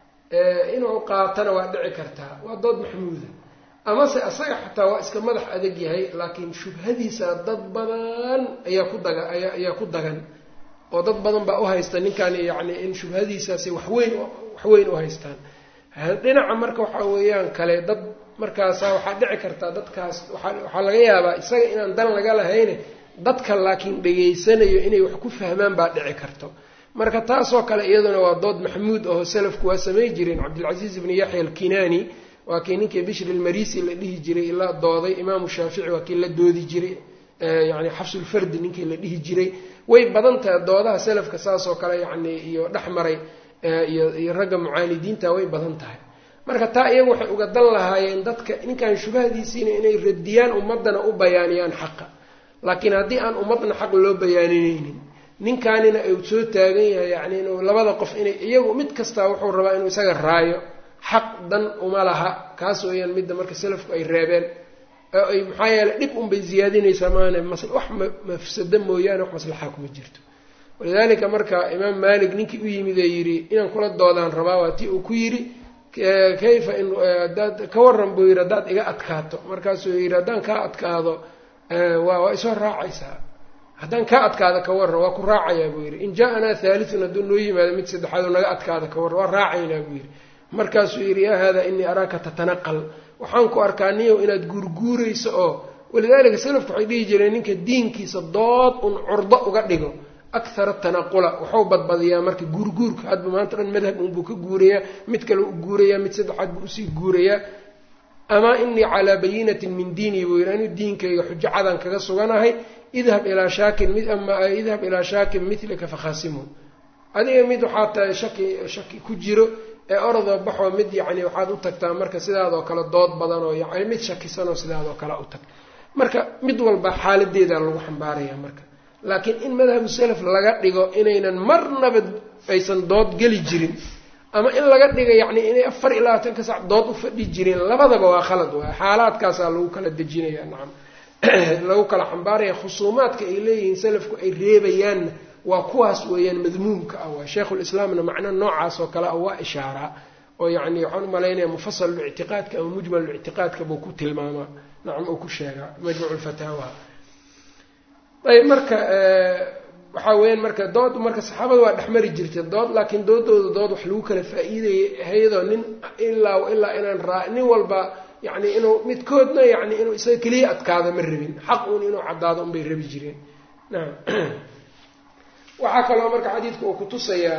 inuu qaatana waa dhici kartaa waa dood maxmuuda amase asaga xataa waa iska madax adag yahay laakiin shubhadiisa dad badan ayaa ku daga ayaa ku dagan oo dad badan baa uhaysta ninkan yacni in shubhadiisaasi waxweyn waxweyn u haystaan dhinaca marka waxaa weeyaan kale dad markaasa waxaa dhici kartaa dadkaas waxaa laga yaabaa isaga inaan dan laga lahayne dadka laakiin dhegaysanayo inay wax ku fahmaan baa dhici karto marka taasoo kale iyaduna waa dood maxmuud aho salafku waa samay jireen cabdilcasiis ibni yaxya alkinaani waa kii ninkii bishri almarisi la dhihi jiray la dooday imaamu shaafici waa kii la doodi jiray yani xafsulfardi ninkii la dhihi jiray way badan tahay doodaha salafka saasoo kale yacni iyo dhexmaray iyo ragga mucaanidiinta way badan tahay marka taa iyagu waxay uga dan lahaayeen dadka ninkan shubahadiisiina inay radiyaan ummadana u bayaaniyaan xaqa laakiin haddii aan ummadna xaq loo bayaaninaynin ninkaanina uu soo taagan yahay yacni inuu labada qof inay iyagu mid kastaa wuxuu rabaa inuu isaga raayo xaq dan uma laha kaas weeyaan midda marka salafku ay reebeen oo ay maxaa yeeley dhib unbay ziyaadinaysaa maana mas wax mafsado mooyaane wax maslaxa kuma jirto walidaalika marka imaam maalik ninkii u yimid ee yidhi inaan kula doodaan rabaa waa tii uu ku yidhi kayfa in hadaad ka waran buu yidhi haddaad iga adkaato markaasuu yidhi haddaan kaa adkaado waa waa isoo raacaysaa haddaan kaa adkaado ka warran waa ku raacayaa buu yidhi in jaa-anaa haalitun hadduu noo yimaado mid saddexaad oo naga adkaada ka warran waa raacaynaa buu yidhi markaasuu yidhi yaa haadaa inii araaka tatanaqal waxaan ku arkaa niyow inaad guurguurayso oo walidaalika salafku waxay dhihi jireen ninka diinkiisa dood un curdo uga dhigo akhara tanaqula waxuu badbadiyaa marka guurguurka hadba maanta dhan madhab unbuu ka guurayaa mid kale u guurayaa mid saddexaad buu usii guurayaa amaa inii calaa bayinatin min diinii buu yidhi anigu diinkayga xujo cadan kaga suganahay idhab ilaa shaakin mid ama idhab ilaa shaakin milika fakhasimhu adiga mid waxaa tahay shaki shaki ku jiro ee orodoo baxoo mid yacni waxaad u tagtaa marka sidaadoo kale dood badan oo yani mid shakisanoo sidaadoo kale u tag marka mid walba xaaladeeda lagu xambaaraya marka laakiin in madhabu salaf laga dhigo inaynan marnaba aysan dood geli jirin ama in laga dhiga yacni inay afar iyo labaatanka sac dood u fadhi jireen labadaba waa khalad waay xaalaadkaasaa lagu kala dejinaya nacam lagu kala xambaaraya khusuumaadka ay leeyihiin salafku ay reebayaanna waa kuwaas weeyaan madmuumka ah waa sheikhulislaamna macno noocaas oo kale ah waa ishaaraa oo yacni waxaan umalaynaya mufasalulictiqaadka ama mujmalulictiqaadka buu ku tilmaamaa nacam uu ku sheegaa majmuucu lfataawa ayb marka waxaa weyaan marka dood marka saxaabada waa dhexmari jirtay dood laakiin doodooda dood wax lagu kala faa-iidayay hayadoo nin ilaa ilaa inaan raa nin walba yani inuu midkoodna yani inuu isaga keliya adkaado ma rabin xaq uun inuu caddaado unbay rabi jireen naam waxaa kaloo marka xadiidka uu kutusayaa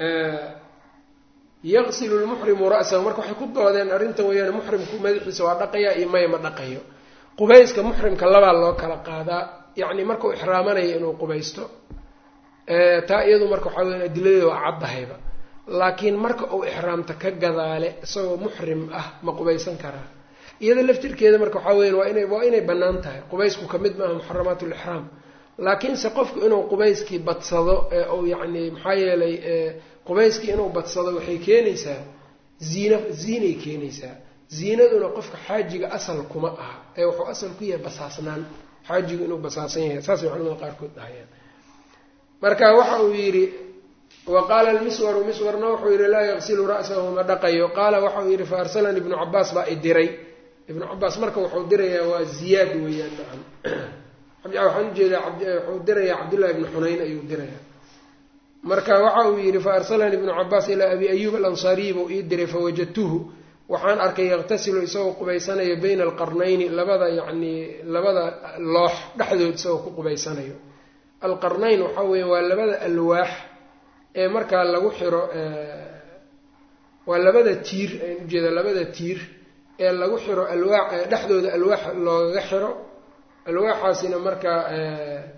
yaqsilu lmuxrimu ra'sahu marka waxay ku doodeen arrintan weeyaan muxrimku madaxiisa waa dhaqayaa iyo maya ma dhaqayo qubayska muxrimka labaa loo kala qaadaa yacni markau ixraamanayo inuu qubaysto taa iyadu marka waxaa weya adiladeeda waa caddahayba laakiin marka uu ixraamta ka gadaale isagoo muxrim ah ma qubaysan karaa iyada laftirkeeda marka waxaa weya waa inay waa inay bannaan tahay qubaysku ka mid maaha muxaramaat lixraam laakiinse qofku inuu qubayskii badsado ee uu yacni maxaa yeelay qubayskii inuu badsado waxay keenaysaa ziina ziinay keenaysaa ziinaduna qofka xaajiga asal kuma aha ee wuxuu asal ku yahay basaasnaan xaajigu inuu basaasan yahay saasay culamada qaarkood dhahayaan marka waxa uu yidhi wa qaala almiswaru miswarna wuxuu yidhi laa yaqsilu ra'sahu ma dhaqayo qaala waxauu yidhi fa arsalani ibnu cabaas baa i diray ibnu cabaas marka wuxuu dirayaa waa ziyaad weeyaan nacam waxaan ujeedaa wuxuu dirayaa cabdullahi ibni xunayn ayuu dirayaa marka waxa uu yidhi fa arsalanii ibnu cabaas ilaa abi ayuub alansaariyi buu ii diray fawajadtuhu waxaan arkay yaqtasilu isagoo qubaysanayo bayna alqarnayni labada yacni labada loox dhexdood isagoo ku qubaysanayo alqarnayn waxaa weya waa labada alwaax ee markaa lagu xiro waa labada tiir aan ujeeda labada tiir ee lagu xiro alwaax dhexdooda alwaax loogaga xiro alwaaxaasina markaa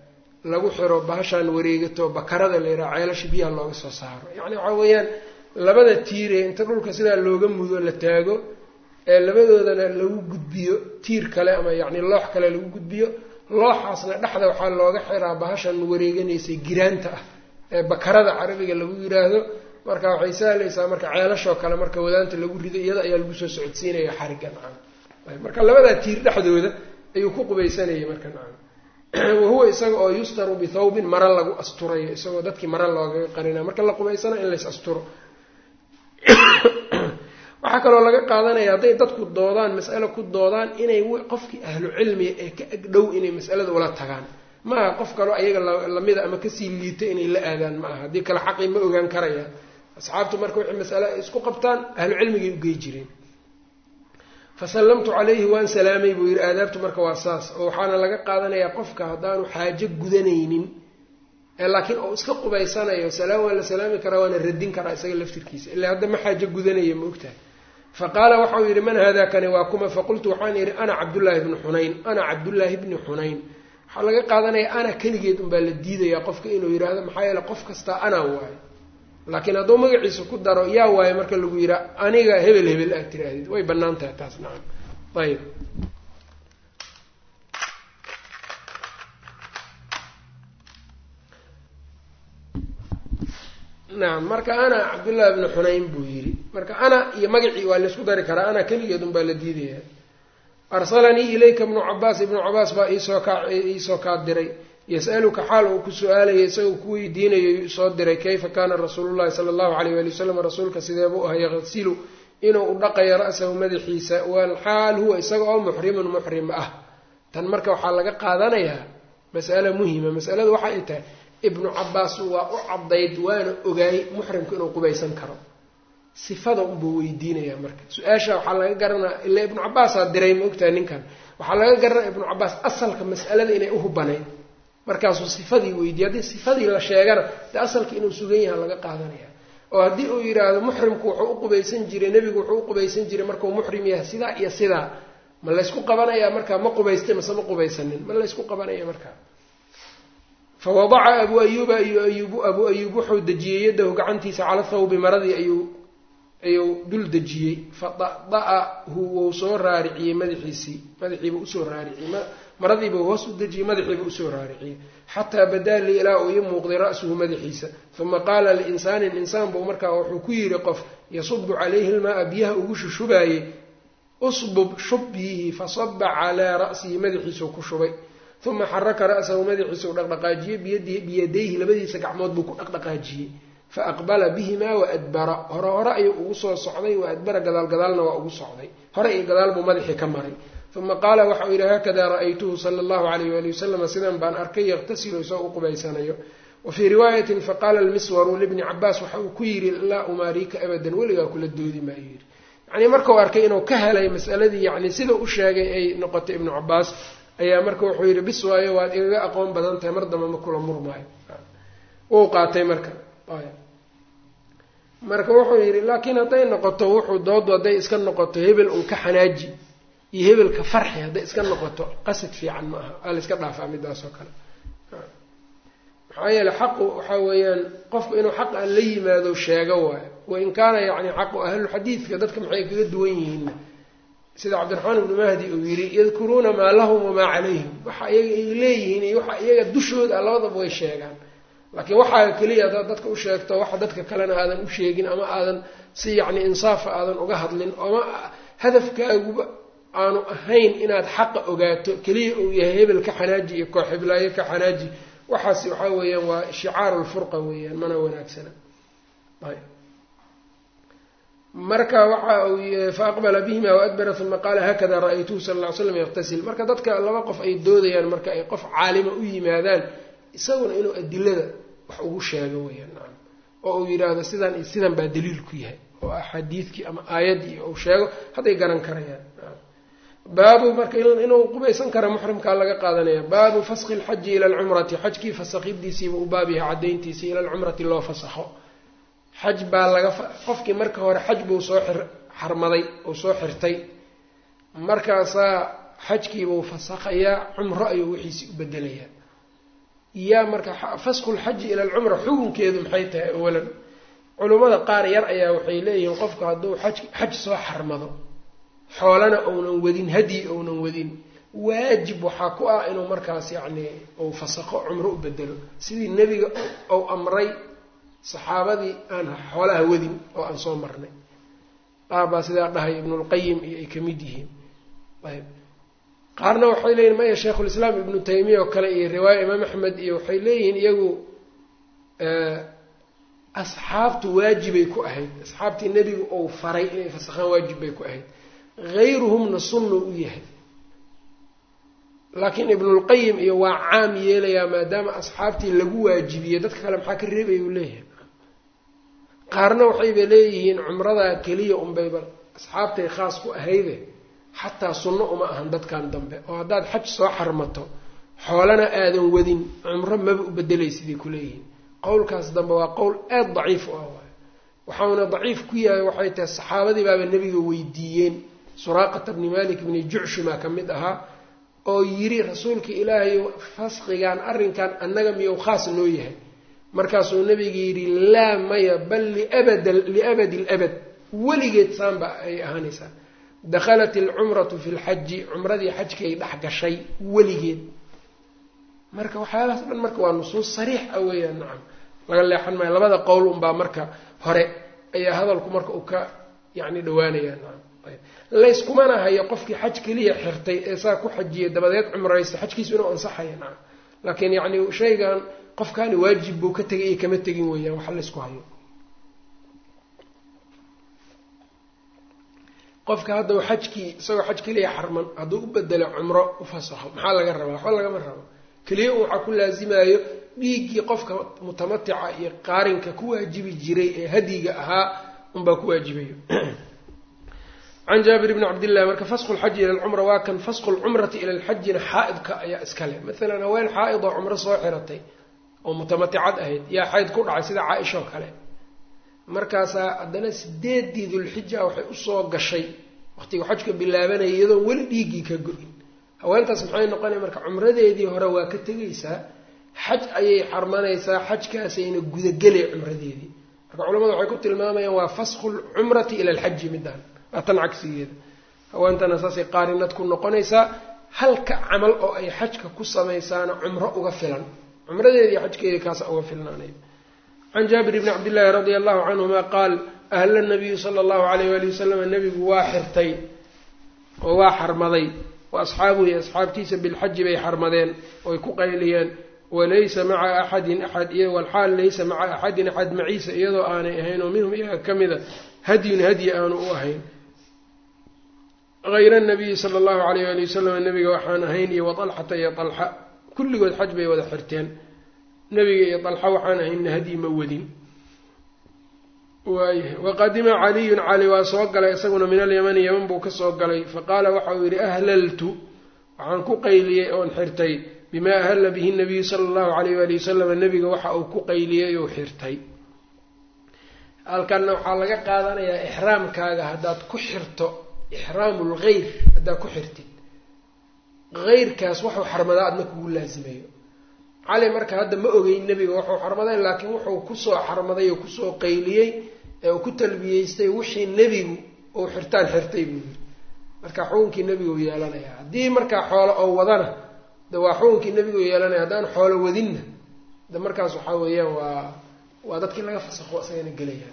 lagu xiro bahashaan wareegato bakarada la yidhaha ceelasha biyaha looga soo saaro yacni waxaa weeyaan labada tiire inta dhulka sidaa looga mudo la taago ee labadoodana lagu gudbiyo tiir kale ama yacni loox kale lagu gudbiyo looxaasna dhexda waxaa looga xiraa bahashan wareeganaysay giraanta ah ee bakarada carabiga lagu yiraahdo marka waxay sahlaysaa marka ceelashoo kale marka wadaanta lagu rido iyada ayaa lagu soo socodsiinaya xarigga nacam marka labadaa tiir dhexdooda ayuu ku qubaysanayay marka nacam wahuwa isaga oo yustaru bithawbin mara lagu asturayo isagoo dadkii mara loogaga qarina marka la qubaysana in lays asturo waxaa kaloo laga qaadanaya hadday dadku doodaan mas'alo ku doodaan inay qofkii ahlu cilmiga ee ka agdhow inay mas'alada ula tagaan ma aha qof kaloo ayaga lamida ama kasii liita inay la aadaan ma aha haddii kale xaqii ma ogaan karayaan asxaabtu marka wixii masale ay isku qabtaan ahlu cilmigay ugey jireen fasallamtu calayhi waan salaamay buu yidhi aadaabtu marka waa saas oo waxaana laga qaadanayaa qofka haddaanu xaajo gudanaynin ee laakiin oo iska qubaysanayo salaam waa la salaami karaa waana radin karaa isaga laftirkiisa ilaa hadda ma xaajo gudanaya ma ogtahay fa qaala waxau yidhi man haadaa kani waa kuma faqultu waxaan yidhi ana cabdullaahi bni xunayn ana cabdullaahi bni xunayn waxaa laga qaadanaya ana keligeed unbaa la diidayaa qofka inuu yidhaahdo maxaa yeele qof kastaa anaa waayo laakiin hadduu magaciisa ku daro yaa waayo marka lagu yidhaa aniga hebel hebel aad tiraahdid way bannaan tahay taas nacam ayib nacam marka ana cabdullaahi bni xunayn buu yidhi marka ana iyo magacii waa laysku dari karaa ana keligeed unbaa la diidaya arsalanii ilayka ibnu cabaas ibnu cabaas baa iisoo kaa iisoo kaa diray yas'aluka xaal uu ku su-aalaya isagoo ku weydiinayo soo diray kayfa kaana rasuulullahi sala allahu alayh wali wasalam rasuulka sideebuu aha yaqsilu inuu u dhaqayo ra'sahu madaxiisa walxaal huwa isaga oo muxrimun muxrim ah tan marka waxaa laga qaadanayaa mas'ale muhima masaladu waxa ay tahay ibnu cabaas waa u caddayd waana ogaay muxrimku inuu qubaysan karo sifada unbuu weydiinayaa marka su-aasha waxaa laga garanaya ilaa ibnu cabaasaa diray ma ogtahay ninkan waxaa laga garanaya ibnu cabaas asalka mas'alada inay uhubanayd markaasuu sifadii weydiiyey haddii sifadii la sheegana dee asalka inuu sugan yaha laga qaadanaya oo haddii uu yidhaahdo muxrimku wuxuu u qubaysan jiray nebigu wuxuu u qubaysan jiray markuu muxrim yahay sidaa iyo sidaa ma laysku qabanayaa markaa ma qubaystay mase ma qubaysanin ma laysku qabanaya markaa fa wadaca abuu ayuuba ayu ayuubu abuu ayuub wuxuu dejiyey yadahu gacantiisa cala thawbi maradii ayuu ayuu dul dejiyey fa da'da'ahu wuu soo raariciyey madaxiisii madaxiiba usoo raariciyey maradiiba hoos u dejiyey madaxiiba usoo raariciyey xataa badaa li ilaa uu ii muuqday ra'suhu madaxiisa uma qaala liinsaanin insaan buu markaa wuxuu ku yidhi qof yasubu calayhi lmaaa biyaha ugu shushubaayey usbub shub biyihi fasaba calaa ra'sihi madaxiisuu ku shubay uma xaraka ra'sahu madaxiisuu dhaqdhaqaajiyey biyadayhi labadiisa gacmood buu ku dhaqdhaqaajiyey faaqbala bihimaa waadbara hore hore ayuu ugu soo socday waadbara gadaal gadaalna waa ugu socday hore iyo gadaal buu madaxii ka maray uma qaala waxauu yidhi haakadaa ra'aytuhu sala allahu alayh wali wasalama sidan baan arkay yaqtasilu isagoo u qubaysanayo wa fii riwaayatin faqaala almiswaru libni cabaas waxa uu ku yidhi laa umaariika abadan weligaa kula doodi maayo yidhi yacnii markau arkay inuu ka helay masaladii yacni sida u sheegay ay noqotay ibnu cabaas ayaa marka wuxuu yidhi bis waayo waad igaga aqoon badan tahay mar damba ma kula murmaayo wuu qaatay marka marka wuxuu yidhi laakiin hadday noqoto wuxuu doodu hadday iska noqoto hebel un ka xanaaji iyo hebelka farxi hadday iska noqoto qasad fiican ma aha waa la iska dhaafaa midaas oo kale maxaa yeele xaqu waxaa weeyaan qofku inuu xaq aan la yimaado sheego waayo wain kaana yacni xaqu ahlulxadiidka dadka maxay kaga duwan yihiinna sida cabdiraxmaan ibnu mahdi uu yidhi yadkuruuna maa lahum wamaa calayhim waxa iyaga ay leeyihiin iyo waxa iyaga dushooda labadaba way sheegaan laakiin waxaa keliya haddaad dadka u sheegto waxa dadka kalena aadan u sheegin ama aadan si yacni insaafa aadan uga hadlin ama hadafkaaguba aanu ahayn inaad xaqa ogaato keliya uu yahay hebel ka xanaaji iyo koox heblaayo ka xanaaji waxaas waxaa weeyaan waa shicaaru lfurqa weeyaan mana wanaagsana marka waxa uu faaqbala bihima waadbara uma qaala haakada ra-aytuhu sala lla ly slam yaqtasil marka dadka laba qof ay doodayaan marka ay qof caalima u yimaadaan isaguna inuu adilada wax ugu sheego weyaan nacam oo uu yidhaahdo sidan iyo sidan baa daliil ku yahay oo axaadiidkii ama aayaddii uu sheego hadday garan karayaan baabu marka inuu qubaysan kara muxrimkaa laga qaadanaya baabu faski lxaji ila alcumrati xajkii fasakidiisiiba u baab yahay caddayntiisii ila alcumrati loo fasaxo xaj baa laga qofkii marka hore xaj buu soo xarmaday uu soo xirtay markaasaa xajkiibuu fasakhayaa cumro ayuu wixiisii u bedelayaa yaa marka fasku lxaji ila alcumra xukunkeedu maxay tahay awalan culummada qaar yar ayaa waxay leeyihiin qofku hadduu xaj xaj soo xarmado xoolana ounan wadin hadyi ounan wadin waajib waxaa ku ah inuu markaas yacni uu fasaqo cumro u bedelo sidii nebiga ou amray saxaabadii aan xoolaha wadin oo aan soo marnay qaar baa sidaa dhahay ibnulqayim iyo ay ka mid yihiin ayb qaarna waxay leeyihin maya sheikhulislaam ibnu taymiya oo kale iyo riwaaya imaam axmed iyo waxay leeyihiin iyagu asxaabtu waajibay ku ahayd asxaabtii nebigu ou faray inay fasakhaan waajib bay ku ahayd hayruhumna sunnu u yahay laakiin ibnulqayim iyo waa caam yeelayaa maadaama asxaabtii lagu waajibiyey dadka kale maxaa ka reebaya uu leeyahay qaarna waxayba leeyihiin cumradaa keliya unbayba asxaabtay khaas ku ahayde xataa sunno uma ahan dadkan dambe oo haddaad xaj soo xarmato xoolana aadan wadin cumro maba u bedelay siday ku leeyihiin qowlkaas dambe waa qowl aada daciif u ah waay waxauna daciif ku yahay waxay tahay saxaabadii baaba nebiga weydiiyeen suraaqata bni malik bni jucshumaa ka mid ahaa oo yidhi rasuulka ilaahay fasqigan arrinkan annaga miyou khaas noo yahay markaasuu nabiga yidhi laa maya bal liabad liabadi labad weligeed saanba ay ahaanaysaa dakhalat alcumratu fi lxaji cumradii xajkay dhex gashay weligeed marka waxyaalahaas dhan marka waa nusuus sariix ah weeyaan nacam laga leexan maayo labada qowl unbaa marka hore ayaa hadalku marka uu ka yacni dhawaanaya nacam layskumana hayo qofkii xaj keliya xirtay ee saa ku xajiyay dabadeed cumraysta xajkiisu inuu ansaxaya nacam laakiin yacni shaygan qofkaani waajib buu ka tegay iyo kama tegin weeyaan waxa laysku hayo qofka haddau xajkii isagoo xaj keliya xarman hadduu u bedelo cumro u fasaxo maxaa laga rabaa waxba lagama rabo keliya un waxaa ku laasimayo dhiiggii qofka mutamatica iyo qaarinka ku waajibi jiray ee hadyiga ahaa unbaa ku waajibayo can jaabir bni cabdillahi marka fasqu lxaji ila alcumra waa kan fasqu lcumrati ila alxajina xaa-idka ayaa iskale maalan haween xaa-id oo cumro soo xiratay oo mutamaticad ahayd yaa xayd ku dhacay sida caaisha oo kale markaasaa haddana sideedii dulxija waxay usoo gashay waqtiga xajka bilaabanaya iyadoon weli dhiiggii ka go-in haweentaas maxay noqonaya marka cumradeedii hore waa ka tegaysaa xaj ayay xarmanaysaa xajkaasayna gudagelay cumradeedii marka culamadu waxay ku tilmaamayaan waa fasqu lcumrati ila alxaji midaan waa tan cagsigeeda haweentana saasay qaarinad ku noqonaysaa halka camal oo ay xajka ku samaysaana cumro uga filan cumradeedii xajkeedii kaasa uga filnaanay can jaabir bni cabdillaahi radia allahu canhuma qaal ahla nabiyu sala allahu alayh waali wasalam nabigu waa xirtay oo waa xarmaday wa asxaabuhu iyo asxaabtiisa bilxaji bay xarmadeen oy ku qayliyeen walaysa maca axadin axad iyo walxaal laysa maca axadin axad maciisa iyadoo aanay ahayn oo minhum iyaga ka mida hadyun hadyi aanu u ahayn hayra nabiyi sala allahu alayh ali wasalam nabiga waxaan ahayn iyo watalxata iyo alxa kulligood xaj bay wada xirteen nabiga iyo dalxa waxaan ahaynna hadyi ma wadin waayahay waqadima caliyun cali waa soo galay isaguna min alyamani yaman buu ka soo galay faqaala waxa uu yidhi ahlaltu waxaan ku qayliyey oon xirtay bimaa ahalla bihi nabiyu sala allahu alayh waali wasalam nabiga waxa uu ku qayliyey ou xirtay halkanna waxaa laga qaadanayaa ixraamkaaga haddaad ku xirto ixraamu lgeyr haddaad ku xirtid heyrkaas waxuu xarmadaa adna kugu laasimayo cali marka hadda ma ogeyn nebiga wuxuu xarmaday laakiin wuxuu kusoo xarmaday oo kusoo qayliyey ee uu ku talbiyeystay wixii nebigu uu xirtaan xirtay buu yiri marka xukunkii nebigu yeelanaya haddii markaa xoolo oo wadana de waa xukunkii nebigu yeelanaya haddaan xoolo wadinna de markaas waxaa weeyaan waa waa dadkii laga fasaqo isagana gelayaan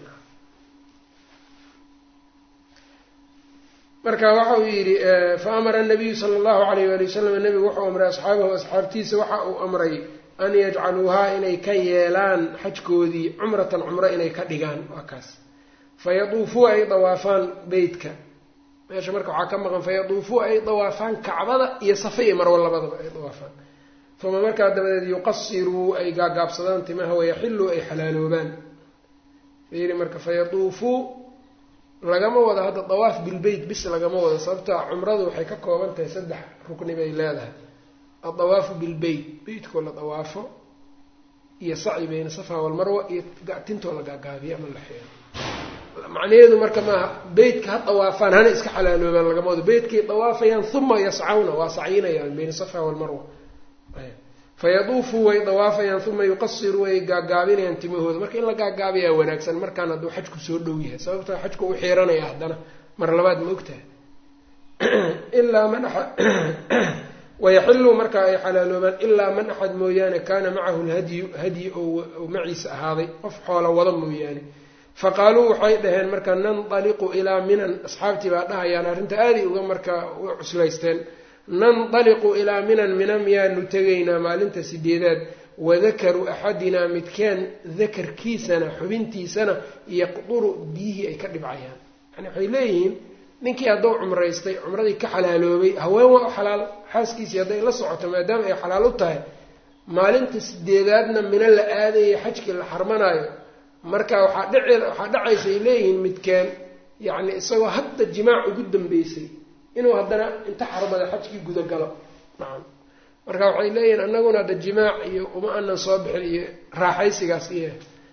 marka waxa uu yidhi fa amara nabiyu sala allahu alayh waali wasalam nebigu wuxuu amray asxaabahu asxaabtiisa waxa uu amray an yajcaluuhaa inay ka yeelaan xajkoodii cumratan cumro inay ka dhigaan waa kaas fayaduufuu ay dawaafaan beytka meesha marka waxaa ka maqan fayaduufuu ay dawaafaan kacbada iyo safa iyo marwo labadaba ay dawaafaan uma markaa dabadeed yuqasiruu ay gaagaabsadaan timaha wayaxiluu ay xalaaloobaan fiiri marka fayaduufuu lagama wado hadda dawaaf bilbeyt bis lagama wado sababta cumradu waxay ka kooban tahay saddex rukni bay leedahay addawaafu bilbeyt beytkoo la dawaafo iyo saci bayna safa walmarwa iyo tintoo la gaagaabiyo ama la xeero macnaheedu marka maaha beytka ha dawaafaan hana iska xalaaloobaan lagama wado beytkay dawaafayaan uma yascawna waa sacyinayaan bayna safa walmarwa fayaduufuu way dawaafayaan uma yuqasiru way gaagaabinayaan timahooda marka in la gaagaabiyaa wanaagsan markaan hadduu xajku soo dhow yahay sababtoo xajku u xiiranaya haddana mar labaad ma ogtahay ilaa man wayaxilu marka ay xalaaloobaan ilaa man axad mooyaane kaana macahu lhadyu hadyi oo maciisa ahaaday qof xoola wada mooyaane faqaaluu waxay dhaheen marka nandaliqu ilaa minan asxaabtii baa dhahayaan arrinta aaday uga markaa u cuslaysteen nandaliqu ilaa minan mina miyaanu tegaynaa maalinta sideedaad wadakaru axadinaa midkeen dakarkiisana xubintiisana yaqduru biyihii ay ka dhibcayaan yani waxay leeyihiin ninkii hadduu cumraystay cumradii ka xalaaloobay haween waa u xalaal xaaskiisii hadday la socoto maadaama ay xalaal u tahay maalinta sideedaadna mino la aadaya xajkii la xarmanaayo marka waxaa dhici waxaa dhacaysa ay leeyihiin midkeen yacni isagoo hadda jimaac ugu dambeysay inuu haddana inta xarmada xajkii gudagalo nacam marka waxay leeyihiin annaguna hadda jimaac iyo uma anan soo bixin iyo raaxaysigaas iyo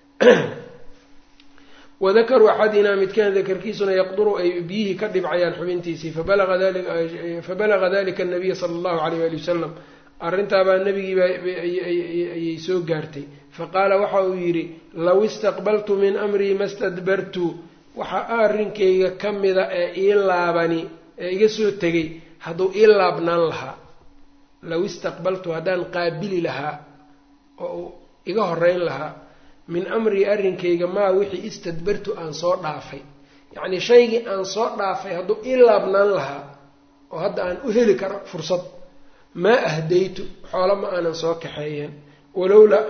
wadakaru axadinaa midkaan dakarkiisuna yaqduru ay biyihii ka dhibcayaan xubintiisii fabalaga dalika anabiya sala allahu alayh ali wasalam arrintaabaa nebigiiba ayay soo gaartay faqaala waxa uu yidhi low istaqbaltu min amrii ma stadbartu waxa arrinkayga ka mida ee ii laabani ee iga soo tegay hadduu ii laabnaan lahaa low istaqbaltu haddaan qaabili lahaa oo uu iga horeyn lahaa min amrii arrinkayga maa wixii istadbartu aan soo dhaafay yacnii shaygii aan soo dhaafay hadduu ii laabnaan lahaa oo hadda aan u heli karo fursad maa ahdaytu xoolo ma aanan soo kaxeeyeen walowlaa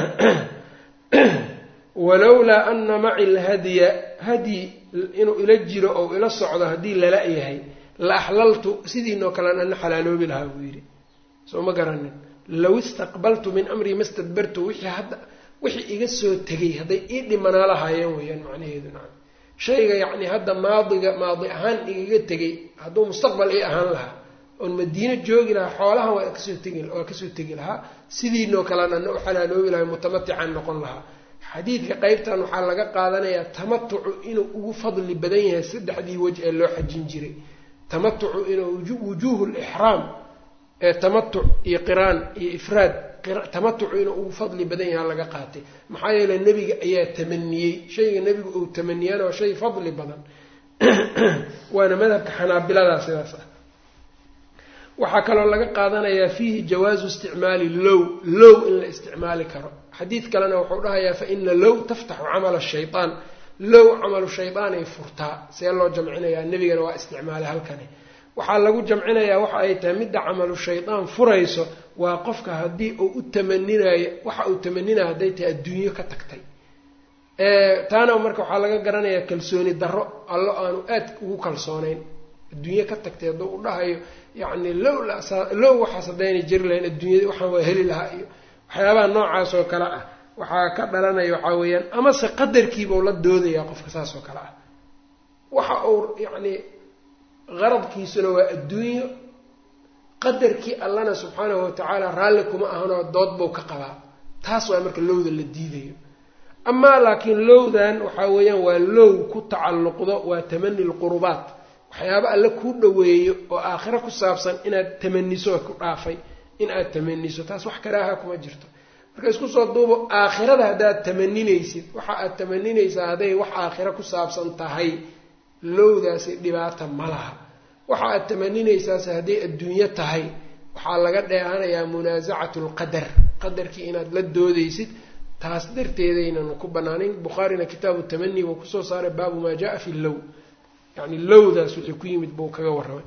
walowlaa ana maci lhadya hadyi inuu ila jiro ou ila socdo haddii lala yahay la axlaltu sidiinoo kalean ana xalaaloobi lahaa buu yidhi soo ma garanin low istaqbaltu min amrii ma stadbartu wixii hadda wixii iga soo tegay hadday ii dhimanaa lahaayeen weeyaan macnaheedu nacam shayga yacni hadda maadiga maadi ahaan igaga tegay hadduu mustaqbal ii ahaan lahaa oon madiino joogi lahaa xoolahan waa kasoo tegi waa kasoo tegi lahaa sidiinoo kalean ana u xalaaloobi lahay mutamaticaan noqon lahaa xadiidka qeybtan waxaa laga qaadanayaa tamatucu inuu ugu fadli badan yahay saddexdii wej ee loo xajin jiray tamatucu inuu wujuuhu lixraam ee tamatuc iyo qiraan iyo ifraad tamatucu inuu ugu fadli badan yaha laga qaatay maxaa yeele nebiga ayaa tamaniyey shayga nebigu uu tamaniyana waa shay fadli badan waana madhabka xanaabiladaa sidaas ah waxaa kaloo laga qaadanayaa fiihi jawaazu isticmaali low low in la isticmaali karo xadiid kalena wuxuu dhahayaa fa ina low taftaxu camala shayaan low camalu shaydaanay furtaa see loo jamcinayaa nebigana waa isticmaalay halkani waxaa lagu jamcinayaa waxa ay tahay midda camalu shaydaan furayso waa qofka haddii uu u tamaninayo waxa uu tamaninayo hadday tahay adduunyo ka tagtay taana marka waxaa laga garanayaa kalsooni darro allo aanu aad ugu kalsoonayn adduunyo ka tagtay hadduu u dhahayo yacni low low waxaas haddaynay jiri lahayn adduunyada waxaan waa heli lahaa iyo waxyaabaha noocaas oo kale ah waxaa ka dhalanaya waxaa weeyaan amase qadarkiibau la doodayaa qofka saas oo kale ah waxa uu yacni qaradkiisuna waa adduunyo qadarkii allana subxaanahu watacaala raalli kuma ahanoo dood buu ka qabaa taas waa marka lowda la diidayo amaa laakiin lowdan waxaa weeyaan waa low ku tacalluqdo waa tamani lqurubaat waxyaaba alle kuu dhoweeyo oo aakhiro ku saabsan inaad tamaniso ku dhaafay in aad tamaniso taas wax karaaha kuma jirto marka isku soo duubo aakhirada haddaad tamaninaysid waxa aad tamaninaysaa hadday wax aakhiro ku saabsan tahay lowdaasi dhibaata ma laha waxa aad tamaninaysaase hadday adduunyo tahay waxaa laga dheehanayaa munaasacatu lqadar qadarkii inaad la doodaysid taas darteedaynan ku banaanayn bukhaarina kitaabu tamani buu kusoo saaray baabu maa jaa fi low yani lowdaas wixii ku yimid buu kaga warramay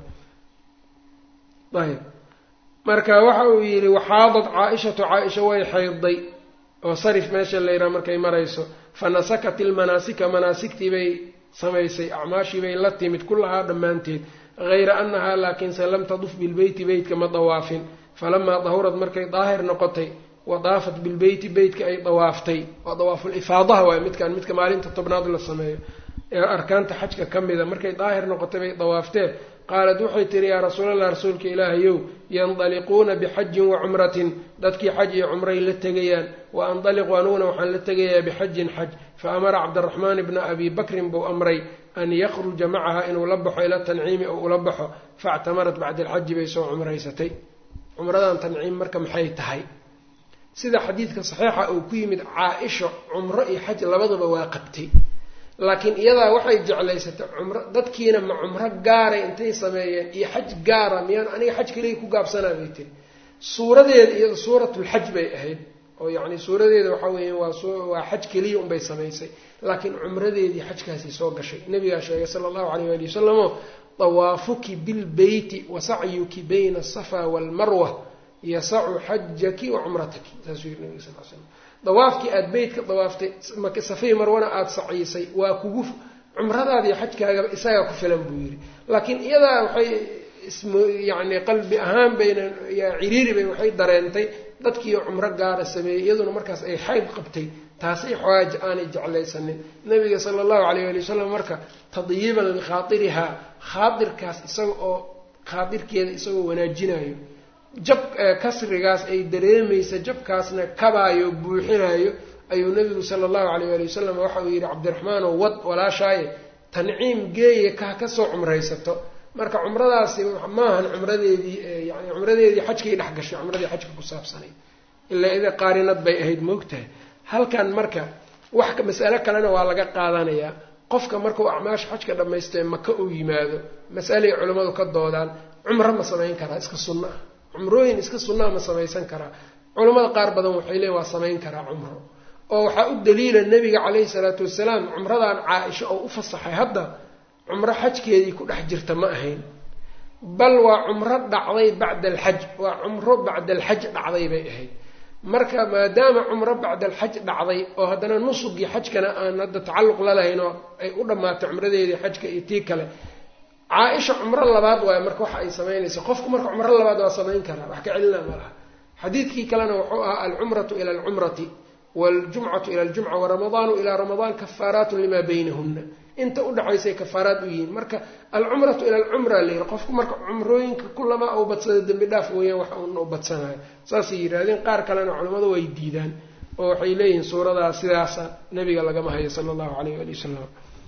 ayb marka waxa uu yidhi waxaadad caa-ishatu caa-isha way xaydday oo sarif meesha layidhaha markay marayso fa nasakat ilmanaasika manaasigtii bay samaysay acmaashii bay la timid kullahaa dhammaanteed hayra annahaa laakiinse lam taduf bilbeyti beytka ma dawaafin falamaa dahurad markay daahir noqotay wa daafat bilbeyti beytka ay dawaaftay waa dawaafulifaadaha waay midkaan midka maalinta tobnaad la sameeyo ee arkaanta xajka ka mida markay daahir noqotay bay dawaafteen qaalat waxay tihi yaa rasuulallah rasuulka ilaahayow yandaliquuna bixajin wa cumratin dadkii xaj iyo cumray la tegayaan wa andaliqu anuguna waxaan la tegayaa bixajin xaj fa amara cabdiraxmaan ibna abi bakrin buu amray an yakhruja macaha inuu la baxo ila tanciimi oo ula baxo faactamarat bacda alxaji bay soo cumraysatay cumradan tanciim marka maxay tahay sida xadiidka saxiixa uu ku yimid caa-isha cumro iyo xaj labaduba waa qabtay laakiin iyadaa waxay jeclaysatay cumro dadkiina ma cumro gaaray intay sameeyeen iyo xaj gaara miyaan aniga xaj keliya ku gaabsanaa bay tiri suuradeeda iyada suuratulxaj bay ahayd oo yacni suuradeeda waxaa weeya waa waa xaj keliya unbay samaysay laakiin cumradeedii xajkaasi soo gashay nabigaa sheegay sala allahu calayh waali wasalamo dawaafuki bilbeyti wa sacyuki bayna asafa waalmarwa yasacu xajaki wa cumrataki saasuu yiri nabiga sal l slam dawaafkii aada beytka dawaaftay safay marwana aada saciisay waa kugu cumradaadiiyo xajkaagaba isagaa ku filan buu yidhi laakiin iyadaa waxay ism yacni qalbi ahaan bayna ciriiri bay waxay dareentay dadkiiyo cumro gaara sameeyey iyaduna markaas ay xayd qabtay taasay xawaaji aanay jeclaysanin nabiga sala allahu calayh ali wasalam marka tadyiiban likhaairihaa khaadirkaas isaga oo khaadirkeeda isagoo wanaajinayo jab kasrigaas ay dareemaysa jabkaasna kabaayo buuxinayo ayuu nabigu sala allahu calayh ali wasalam waxa uu yidhi cabdiraxmaanoo wad walaashaaye tanciim geeye ka kasoo cumraysato marka cumradaasi maahan cumradeedii yani cumradeedii xajkay dhex gashay cumradii xajka ku saabsanay ilaa ida qaarinad bay ahayd moogtahay halkan marka wax masale kalena waa laga qaadanayaa qofka markau acmaasha xajka dhammaysto ee maka uu yimaado mas'alay culimmadu ka doodaan cumro ma samayn karaa iska sunno ah cumrooyin iska sunnaa ma samaysan karaa culammada qaar badan waxay leeyiin waa samayn karaa cumro oo waxaa u daliila nebiga calayhi salaatu wasalaam cumradan caa-isha oo u fasaxay hadda cumro xajkeedii ku dhex jirta ma ahayn bal waa cumro dhacday bacda alxaj waa cumro bacda alxaj dhacday bay ahayd marka maadaama cumro bacda alxaj dhacday oo haddana nusugii xajkana aan hadda tacalluq lalahayn oo ay u dhammaatay cumradeedii xajka iyo tii kale caa-isha cumro labaad waay marka waxa ay samaynaysa qofku marka cumro labaad waa samayn karaa wax ka celina ma laha xadiidkii kalena wuxuu ahaa alcumratu ila alcumrati waljumcatu ila aljumca waramadaanu ilaa ramadaan kafaaraatun limaa baynahunna inta udhaxaysay kafaaraad u yihiin marka alcumratu ila alcumra layihi qofku marka cumrooyinka kulamaa u badsada dembi dhaaf weeyaan wax uuna u badsanayo saasay yidhahdeen qaar kalena culimmadu way diidaan oo waxay leeyihiin suuradaa sidaasa nabiga lagama hayo sala allahu calayh ali wasalam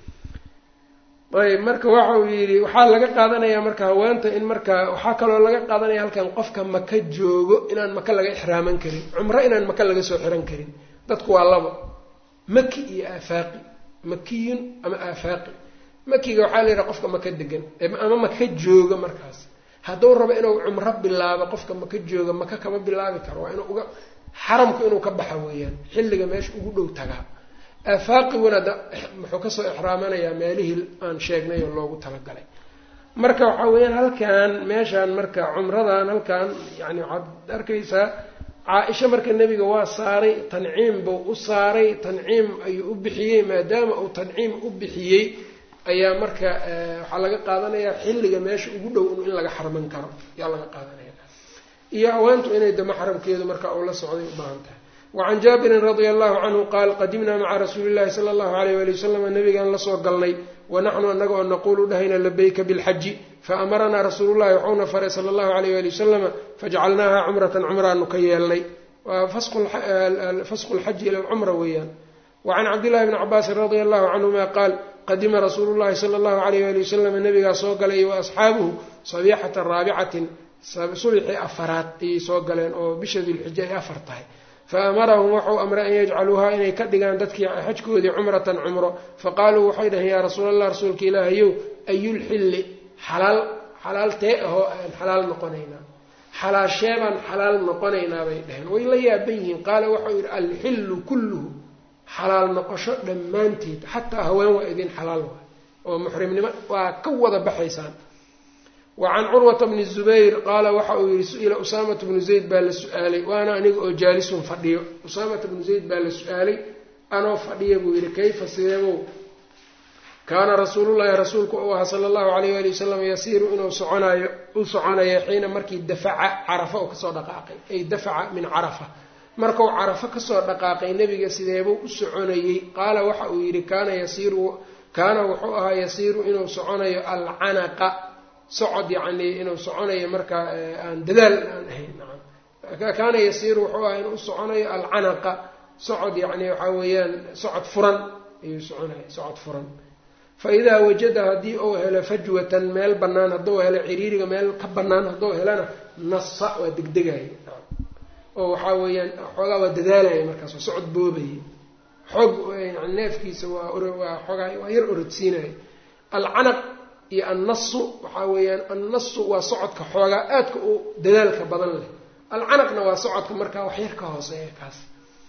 ayb marka waxa uu yidhi waxaa laga qaadanayaa marka haweenta in marka waxaa kaloo laga qaadanaya halkan qofka maka joogo inaan maka laga ixraaman karin cumro inaan maka laga soo xiran karin dadku waa laba maki iyo aafaaqi makiyun ama aafaaqi makiga waxaa la yidhaha qofka maka degan ama maka jooga markaas hadduu rabo inuu cumro bilaabo qofka maka jooga maka kama bilaabi karo waa inuu uga xaramku inuu ka baxa weeyaan xilliga meesha ugu dhow tagaa aafaaqiguna da muxuu kasoo ixraamanayaa meelihii aan sheegnay oo loogu talagalay marka waxaa weeyaan halkan meeshaan marka cumradan halkan yani waxaad arkaysaa caa-isha marka nebiga waa saaray tanciim buu u saaray tanciim ayuu u bixiyey maadaama uu tanciim u bixiyey ayaa marka waxaa laga qaadanayaa xilliga meesha ugu dhow in laga xarman karo ayaa laga qaadanaya iyo haweentu inay dama xaramkeedu marka uu la socday u baahan tahay wacan jaabirin radia allahu canhu qaal qadimnaa maca rasuuli llahi sala allahu alayh wali wasalam nabigaan lasoo galnay wanaxnu anaga oo naquulu dhahayna labayka bilxaji faamaranaa rasuulullahi waxauna faray sala allahu alayh wali wasalama fajcalnaaha cumratan cumraanu ka yeelnay waa fasqu lxaji ila lcumra weeyaan wacan cabdillahi bni cabaasin radia allahu canhuma qaal qadima rasuulu llahi sala allahu alayh wali wasalam nabigaa soo galay wa asxaabuhu sabiixata raabicatin subixii afaraad ayay soo galeen oo bisha dilxija ay afar tahay faamarahum waxau amray an yajcaluuhaa inay ka dhigaan dadkii xajkoodii cumratan cumro faqaaluu waxay dhaheen yaa rasuul allah rasuulka ilaahayow ayulxilli xalaal xalaal tee ahoo aan xalaal noqonaynaa xalaashee baan xalaal noqonaynaa bay dhaheen way la yaaban yihiin qaala waxau yidhi alxillu kulluhu xalaal noqosho dhammaanteed xataa haween waa idin xalaal waay oo muxrimnimo waa ka wada baxaysaan wacan curwata bni zubayr qaala waxa uu yihi su-ila usaamata bnu zayd baa la su-aalay waana aniga oo jaalisun fadhiyo usaamata bnu zayd baa la su-aalay anoo fadhiya buu yihi kayfa sideebow kaana rasuulullahi rasuulku uu ahaa sala allahu alayh ali wasalam yasiiru inuu soconayo u soconaya xiina markii dafaca carafa uu kasoo dhaqaaqay ay dafaca min carafa markuu carafo kasoo dhaqaaqay nebiga sideebuu u soconayey qaala waxa uu yidhi kaana yasiiru kaana wuxuu ahaa yasiiru inuu soconayo alcanaqa socod yacni inuu soconayo markaa aan dadaal aan ahayn nacam kaana yasiiru wuxuu ahaa inuu soconayo alcanaqa socod yacni waxaa weeyaan socod furan ayuu soconaya socod furan fa idaa wajada haddii uu helo fajwatan meel bannaan hadduu helo ciriiriga meel ka bannaan hadduu helana nasa waa degdegayo oo waxaa weeyaan xoogaa waa dadaalaya markaas waa socod boobaya xoog yani neefkiisa waa waa xoogaa waa yar orodsiinaya alcanaq iyo annasu waxaa weeyaan annasu waa socodka xoogaa aadka u dadaalka badan leh alcanaqna waa socodka markaa wax yar ka hooseeya kaas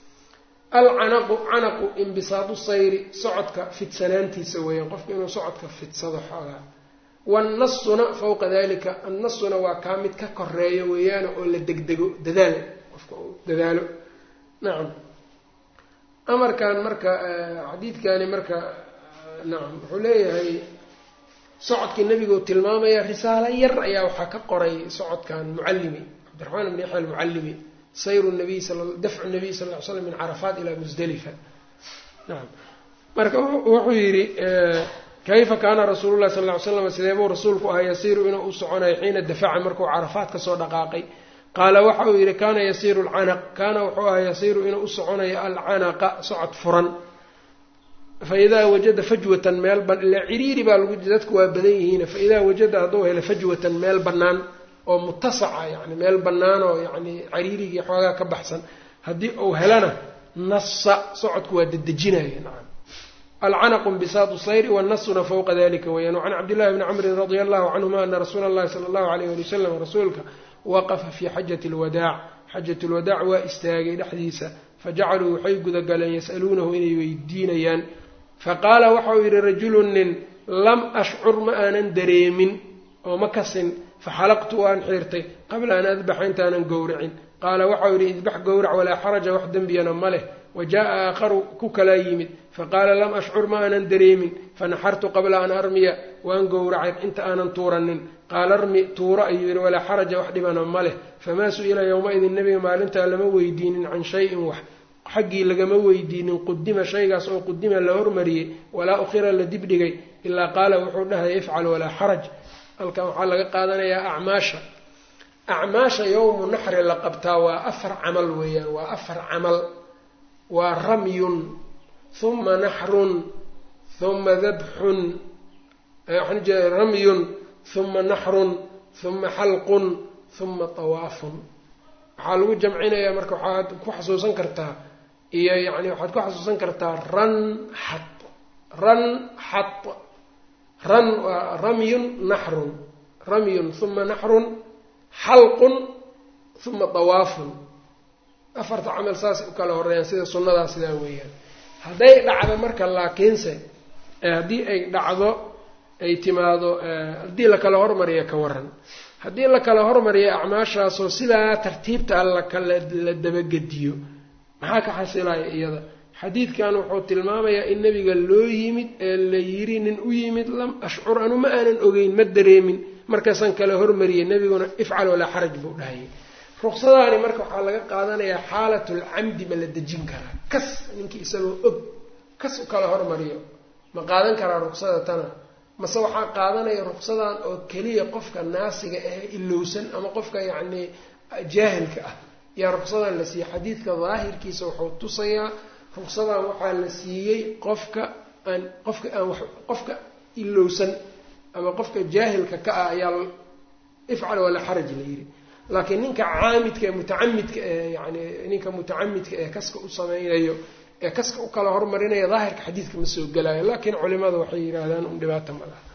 alcanaqu canaqu imbisaadu sayri socodka fidsanaantiisa weeyaan qofka inuu socodka fidsado xoogaa wannasuna fawqa dalika annasuna waa kaa mid ka koreeyo weeyaana oo la degdego dadaal qofka uu dadaalo nacam amarkan marka xadiidkani marka nacam wuxuu leeyahay socodkii nebiguu tilmaamaya risaalo yar ayaa waxaa ka qoray socodkan mucallimi cabdiraxmaan ibn yaxya almucallimi sayru nabiy dafcu nabiy sal ly slam min carafaat ilaa musdalifa nacam marka wuxuu yidhi kayfa kaana rasuulu llahi sal ly slam sideebuu rasuulku ahaa yasiiru inuu u soconayo xiina dafaca markuu carafaat kasoo dhaqaaqay qaala waxa uu yidhi kaana yasiiru alcanaq kaana wuxuu ahaa yasiiru inuu u soconayo alcanaqa socod furan faidaa wajada fajwatan meel ila ciriiri baa lagu dadku waa badan yihiin faidaa wajada hadduu helo fajwatan meel bannaan oo mutasaca yani meel bannaan oo yani cariirigii xoogaa ka baxsan haddii uu helana nasa socodku waa dedejinaya nacam alcanaqu mbisaatu sayri wanasuna fawqa dalika weyaan wacan cabdillahi bni camrin radia allahu canhuma ana rasuula allahi sala allahu alayh ali wasalam rasuulka waqafa fii xajati lwadaac xajat lwadaac waa istaagay dhexdiisa fajacaluu waxay gudagaleen yas'aluunahu inay weydiinayaan faqaala waxauu yidhi rajulun nin lam ashcur ma aanan dareemin oo ma kasin faxalaqtu waan xiirtay qabla an adbaxa intaanan gowracin qaala waxau yidhi idbax gowrac walaa xaraja wax dembiyana ma leh wa jaa aakharu ku kalaa yimid faqaala lam ashcur ma aanan dareemin fanaxartu qabla an armiya waan gowracay inta aanan tuuranin qaala armi tuuro ayuu yidhi walaa xaraja wax dhibana ma leh famaa su-ila yowma-idin nebiga maalintaa lama weydiinin can shayin wax xaggii lagama weydiinin qudima shaygaas oo qudima la hormariyey walaa ukhira la dibdhigay ilaa qaala wuxuu dhahaya ifcal walaa xaraj halkan waxaa laga qaadanayaa acmaasha acmaasha yowmu naxri la qabtaa waa afar camal weeyaan waa afar camal waa ramyun huma naxrun huma dabxun waxaan ujeeda ramyun huma naxrun huma xalqun huma tawaafun waxaa lagu jamcinayaa marka waxaad ku xasuusan kartaa iyo yani waxaad ku xasuusan kartaa ran xat ran xat ran waa ramyun naxrun ramyun huma naxrun xalqun huma tawaafun afarta camal saas u kala horeeyaan sida sunnadaa sidaa weeyaan hadday dhacdo marka laakiinse haddii ay dhacdo ay timaado haddii la kala hormariya ka waran haddii la kala hormariya acmaashaasoo sidaa tartiibta alla kala la dabagediyo maxaa ka xasilaya iyada xadiidkan wuxuu tilmaamayaa in nebiga loo yimid ee la yiri nin u yimid lam ashcur anu ma aanan ogeyn ma dareemin markaasaan kala hormariyay nebiguna ifcal walaa xaraj buu dhahayay ruqsadaani marka waxaa laga qaadanayaa xaalatul camdi ma la dejin karaa kas ninkii isagoo og kas u kala hormariyo ma qaadan karaa ruqsada tana mase waxaa qaadanaya ruqsadan oo keliya qofka naasiga ee ilowsan ama qofka yacnii jaahilka ah yaa ruqsadan la siiyey xadiidka daahirkiisa wuxuu tusayaa ruqsadan waxaa la siiyey qofka aan qofka aan qofka ilowsan ama qofka jaahilka ka ah ayaa ifcal walaa xaraj la yidhi laakiin ninka caamidka ee mutacamidka ee yani ninka mutacamidka ee kaska u sameynayo ee kaska u kala hormarinaya daahirka xadiidka ma soo gelayo laakiin culimada waxay yidhaahdaan un dhibaata ma laha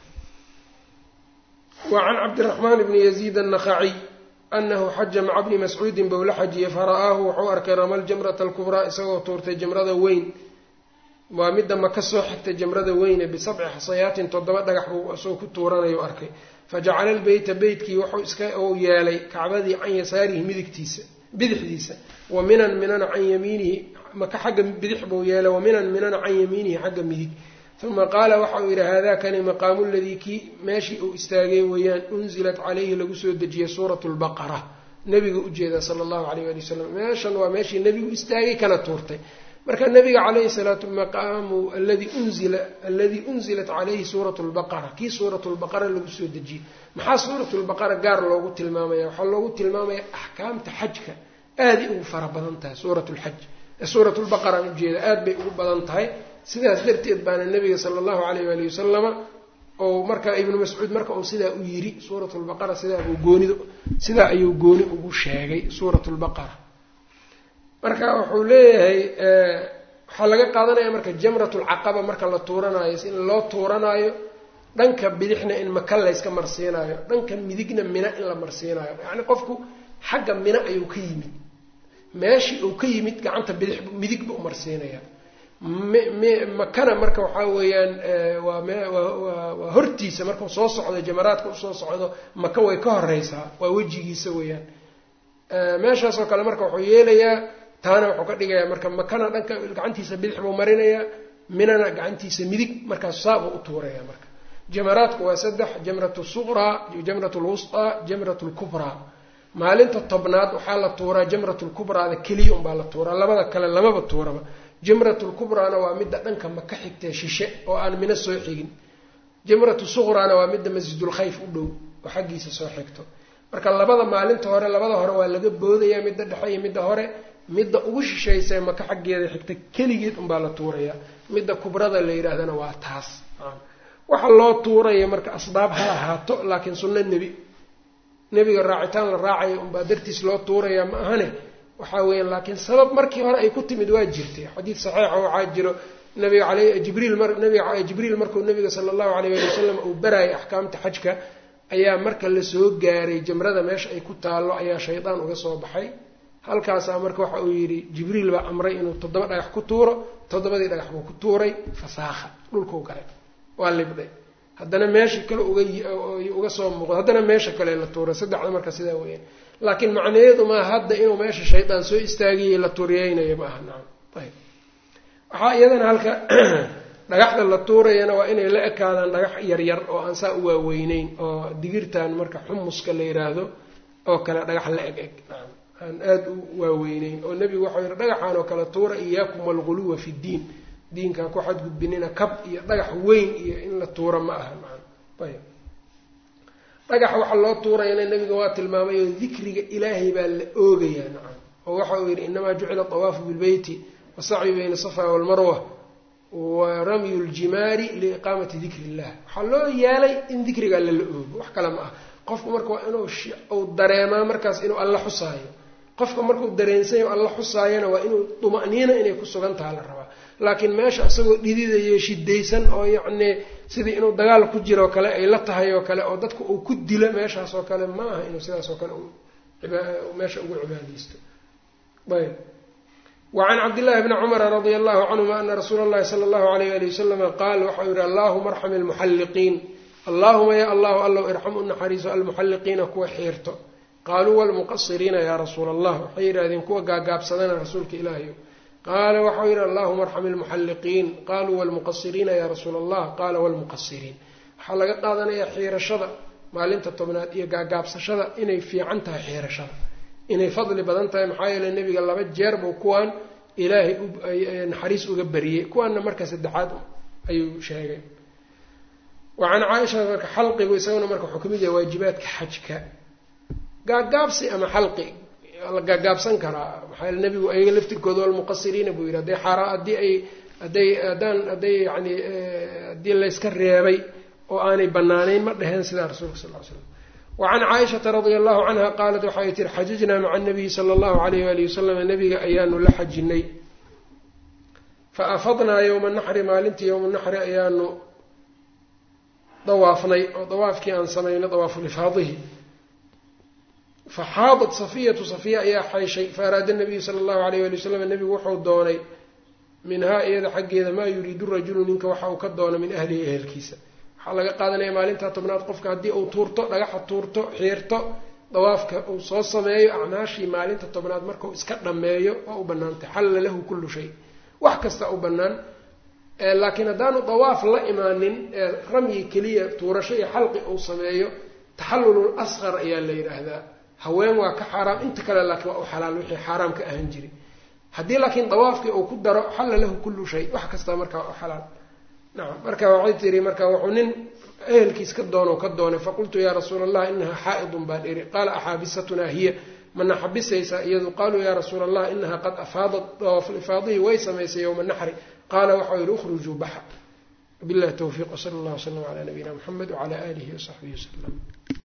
wa can cabdiraxmaan bni yaziid annakhaciy anahu xaja maca bni mascuudin bou la xajiyey fara'aahu wuxuu arkay ramal jamrata alkubraa isagoo tuurtay jamrada weyn waa midda ma ka soo xigtay jamrada weyne bisabci xasayaatin toddoba dhagax buu isagoo ku tuuranayu arkay fajacala albeyta beytkii wuxuu iska uu yeelay kacbadii can yasaarihi midigtiisa bidixdiisa wa minan minana can yamiinihi maka xagga bidix buu yeelay wa minan minana can yamiinihi xagga midig uma qaala waxa uu yidhi haadakani maqaamu ladii kii meeshii uu istaagay weeyaan unzilat calayhi lagu soo dejiyey suuratu lbaqara nebiga ujeeda sala allahu alayh ali wasalam meeshan waa meeshii nebigu istaagay kana tuurtay marka nabiga calayhi salaatu maqaamu aladi unzila aladii unzilat calayhi suuratu lbaqara kii suuratu lbaqara lagu soo dejiyey maxaa suuratu lbaqara gaar loogu tilmaamaya waxaa loogu tilmaamaya axkaamta xajka aaday ugu fara badan tahay suurat lxaj suurat lbaqaraan ujeeda aad bay ugu badan tahay sidaas darteed baana nabiga sala allahu alayh waali wasalama ou markaa ibnu mascuud marka uu sidaa u yiri suurat lbaqara sidaabuu goonid sidaa ayuu gooni ugu sheegay suurat lbaqara marka wuxuu leeyahay waxaa laga qaadanaya marka jamratulcaqaba marka la tuuranaayo in loo tuuranaayo dhanka bidixna in maka layska marsiinayo dhanka midigna mina in la marsiinayo yacni qofku xagga mina ayuu ka yimid meeshii uu ka yimid gacanta bidix midig buu marsiinaya makana marka waxaa weeyaan waa hortiisa markuu soo socdo jamaraadka usoo socdo maka way ka horeysaa waa wejigiisa weeyaan meeshaasoo kale marka wuxuu yeelayaa taana wuxuu ka dhigayaa marka makana dhanka gacantiisa bidix buu marinayaa minana gacantiisa midig markaas saabuu u tuuraya marka jamaraadku waa saddex jamrat suqraa jamrat lwusطaa jamrat lkubraa maalinta tobnaad waxaa la tuuraa jamrat lkubraada keliya unbaa la tuuraa labada kale lamaba tuuraba jamrat lkubraana waa midda dhanka maka xigtee shishe oo aan mina soo xigin jamratu suqraana waa midda masjidulkhayf u dhow oo xaggiisa soo xigto marka labada maalinta hore labada hore waa laga boodaya midda dhexe iyo midda hore midda ugu shishaysa maka xaggeeda xigta keligeed unbaa la tuurayaa midda kubrada la yidhaahdana waa taas waxa loo tuuraya marka asbaab ha ahaato laakiin sunno nebi nebiga raacitaan la raacaya unbaa dartiis loo tuuraya ma ahane waxaa weeyaan laakiin sabab markii hore ay ku timid waa jirtay xadiid saxiixa waxaa jiro nabiga ale jibriil mar nabiga jibriil markuu nabiga sala allahu alayh ali wasalam uu baraayay axkaamta xajka ayaa marka lasoo gaaray jamrada meesha ay ku taallo ayaa shaydaan uga soo baxay halkaasaa marka waxa uu yidhi jibriil baa amray inuu toddoba dhagax ku tuuro toddobadii dhagax buu ku tuuray fasaakha dhulkuu galay waa libdhay haddana meesha kale uga uga soo muuqdo haddana meesha kale la tuuray saddexda marka sidaa weeyaan laakiin macnaheedu maa hadda inuu meesha shaydaan soo istaagiyey la turiyeynayo ma aha nacam ayb waxaa iyadana halka dhagaxda la tuurayana waa inay la ekaadaan dhagax yaryar oo aan saa u waaweyneyn oo digirtan marka xumuska la yiraahdo oo kale dhagax la eg eg nacam aan aada u waaweyneyn oo nebigu waxau yihi dhagaxaan oo kale tuura iyaakum walguluwa fi ddiin diinkaa ku xadgudbinina kab iyo dhagax weyn iyo in la tuuro ma aha nacam ayb dhagaxa waxaa loo tuurayana nebiga waa tilmaamay oo dikriga ilaahay baa la oogayaa nacam oo waxa uu yidhi inamaa jucila awaafu bilbeyti wasacyu bayna safa walmarwa wa ramyu ljimaari liiqaamati dikri illah waxaa loo yeelay in dikriga alla la oogo wax kale ma ah qofku marka waa inuu uu dareemaa markaas inuu alla xusaayo qofka markuu dareensanyayo alla xusaayana waa inuu duma'niina inay ku sugan taha la rabaa laakiin meesha isagoo dhididayo shidaysan oo yacnii sidii inuu dagaal ku jiroo kale ay la tahay oo kale oo dadka uu ku dilo meeshaas oo kale ma aha inuu sidaas oo kale meesha ugu cibaadaysto ayb wacan cabdillahi bni cumara radia allahu canhuma ana rasuula allahi sala allahu alayh ali wasalama qaal waxau yihi allahuma arxam almuxalliqiin allahuma ya allahu allow irxam u naxariiso almuxalliqiina kuwa xiirto qaaluu walmuqasiriina yaa rasuula allah waxay yidhahdeen kuwa gaagaabsadana rasuulka ilaahayo qaala waxau yidhi allahuma arxam ilmuxalliqiin qaaluu walmuqasiriina yaa rasuula allah qaala walmuqasiriin waxaa laga qaadanayaa xiirashada maalinta tobnaad iyo gaagaabsashada inay fiican tahay xiirashada inay fadli badan tahay maxaa yeeley nebiga laba jeer buu kuwaan ilaahay naxariis uga bariyey kuwaanna marka saddexaad ayuu sheegay wa can caaisha marka xalqigu isaguna marka wuxuu kamid yahay waajibaadka xajka gaagaabsi ama xalqi la gaagaabsan karaa maxaa yele nebigu ayaga laftirkooda walmuqasiriina buu yidhi hadday xaara haddii ay hadday haddaan hadday yani haddii layska reebay oo aanay banaanayn ma dheheen sidaa rasuulka sal ly slam wacan caaishata radia allahu canha qaalat waxay tiri xajajnaa maca nabiyi sala allahu alayh waali wasalam nabiga ayaanu la xajinay fa afadnaa yowma naxri maalintii yowma naxri ayaanu dawaafnay oo dawaafkii aan samaynay dawaafulifaadihi faxaadat safiyatu safiya ayaa xayshay faaraada nabiyu sala allahu alayh wali wasalam nebigu wuxuu doonay minhaa iyada xaggeeda maa yuriidu rajulu ninka waxa uu ka doono min ahlihi ehelkiisa waxaa laga qaadanaya maalintaa tobnaad qofka haddii uu tuurto dhagaxa tuurto xiirto dawaafka uu soo sameeyo acmaashii maalinta tobnaad markau iska dhammeeyo waa u banaantay xalla lahu kullu shay wax kasta u bannaan laakiin haddaanu dawaaf la imaanin ramyi keliya tuurasho iyo xalqi uu sameeyo taxallulul asqar ayaa la yidhaahdaa haween waa ka xaaraam inta kale laakiin waa u xalaal wixii xaaraam ka ahaan jiray haddii laakiin dawaafkii uu ku daro xalla lahu kullu shay wax kasta markaa waa u xalaal nacam marka waxay tiri marka wuxuu nin ehelkiis ka doono ka doonay faqultu yaa rasuula allah inahaa xaa'idun baan iri qaala axaabisatunaa hiya mana xabisaysaa iyadu qaaluu yaa rasuula allah inahaa qad afaadat dawaafulifaadihi way samaysay yowma naxri qaala waxau yihi ukhrujuu baxa billahi towfiiq wsala allah wslam calaa nabiyina muxamed wcala aalihi wasaxbihi wasalam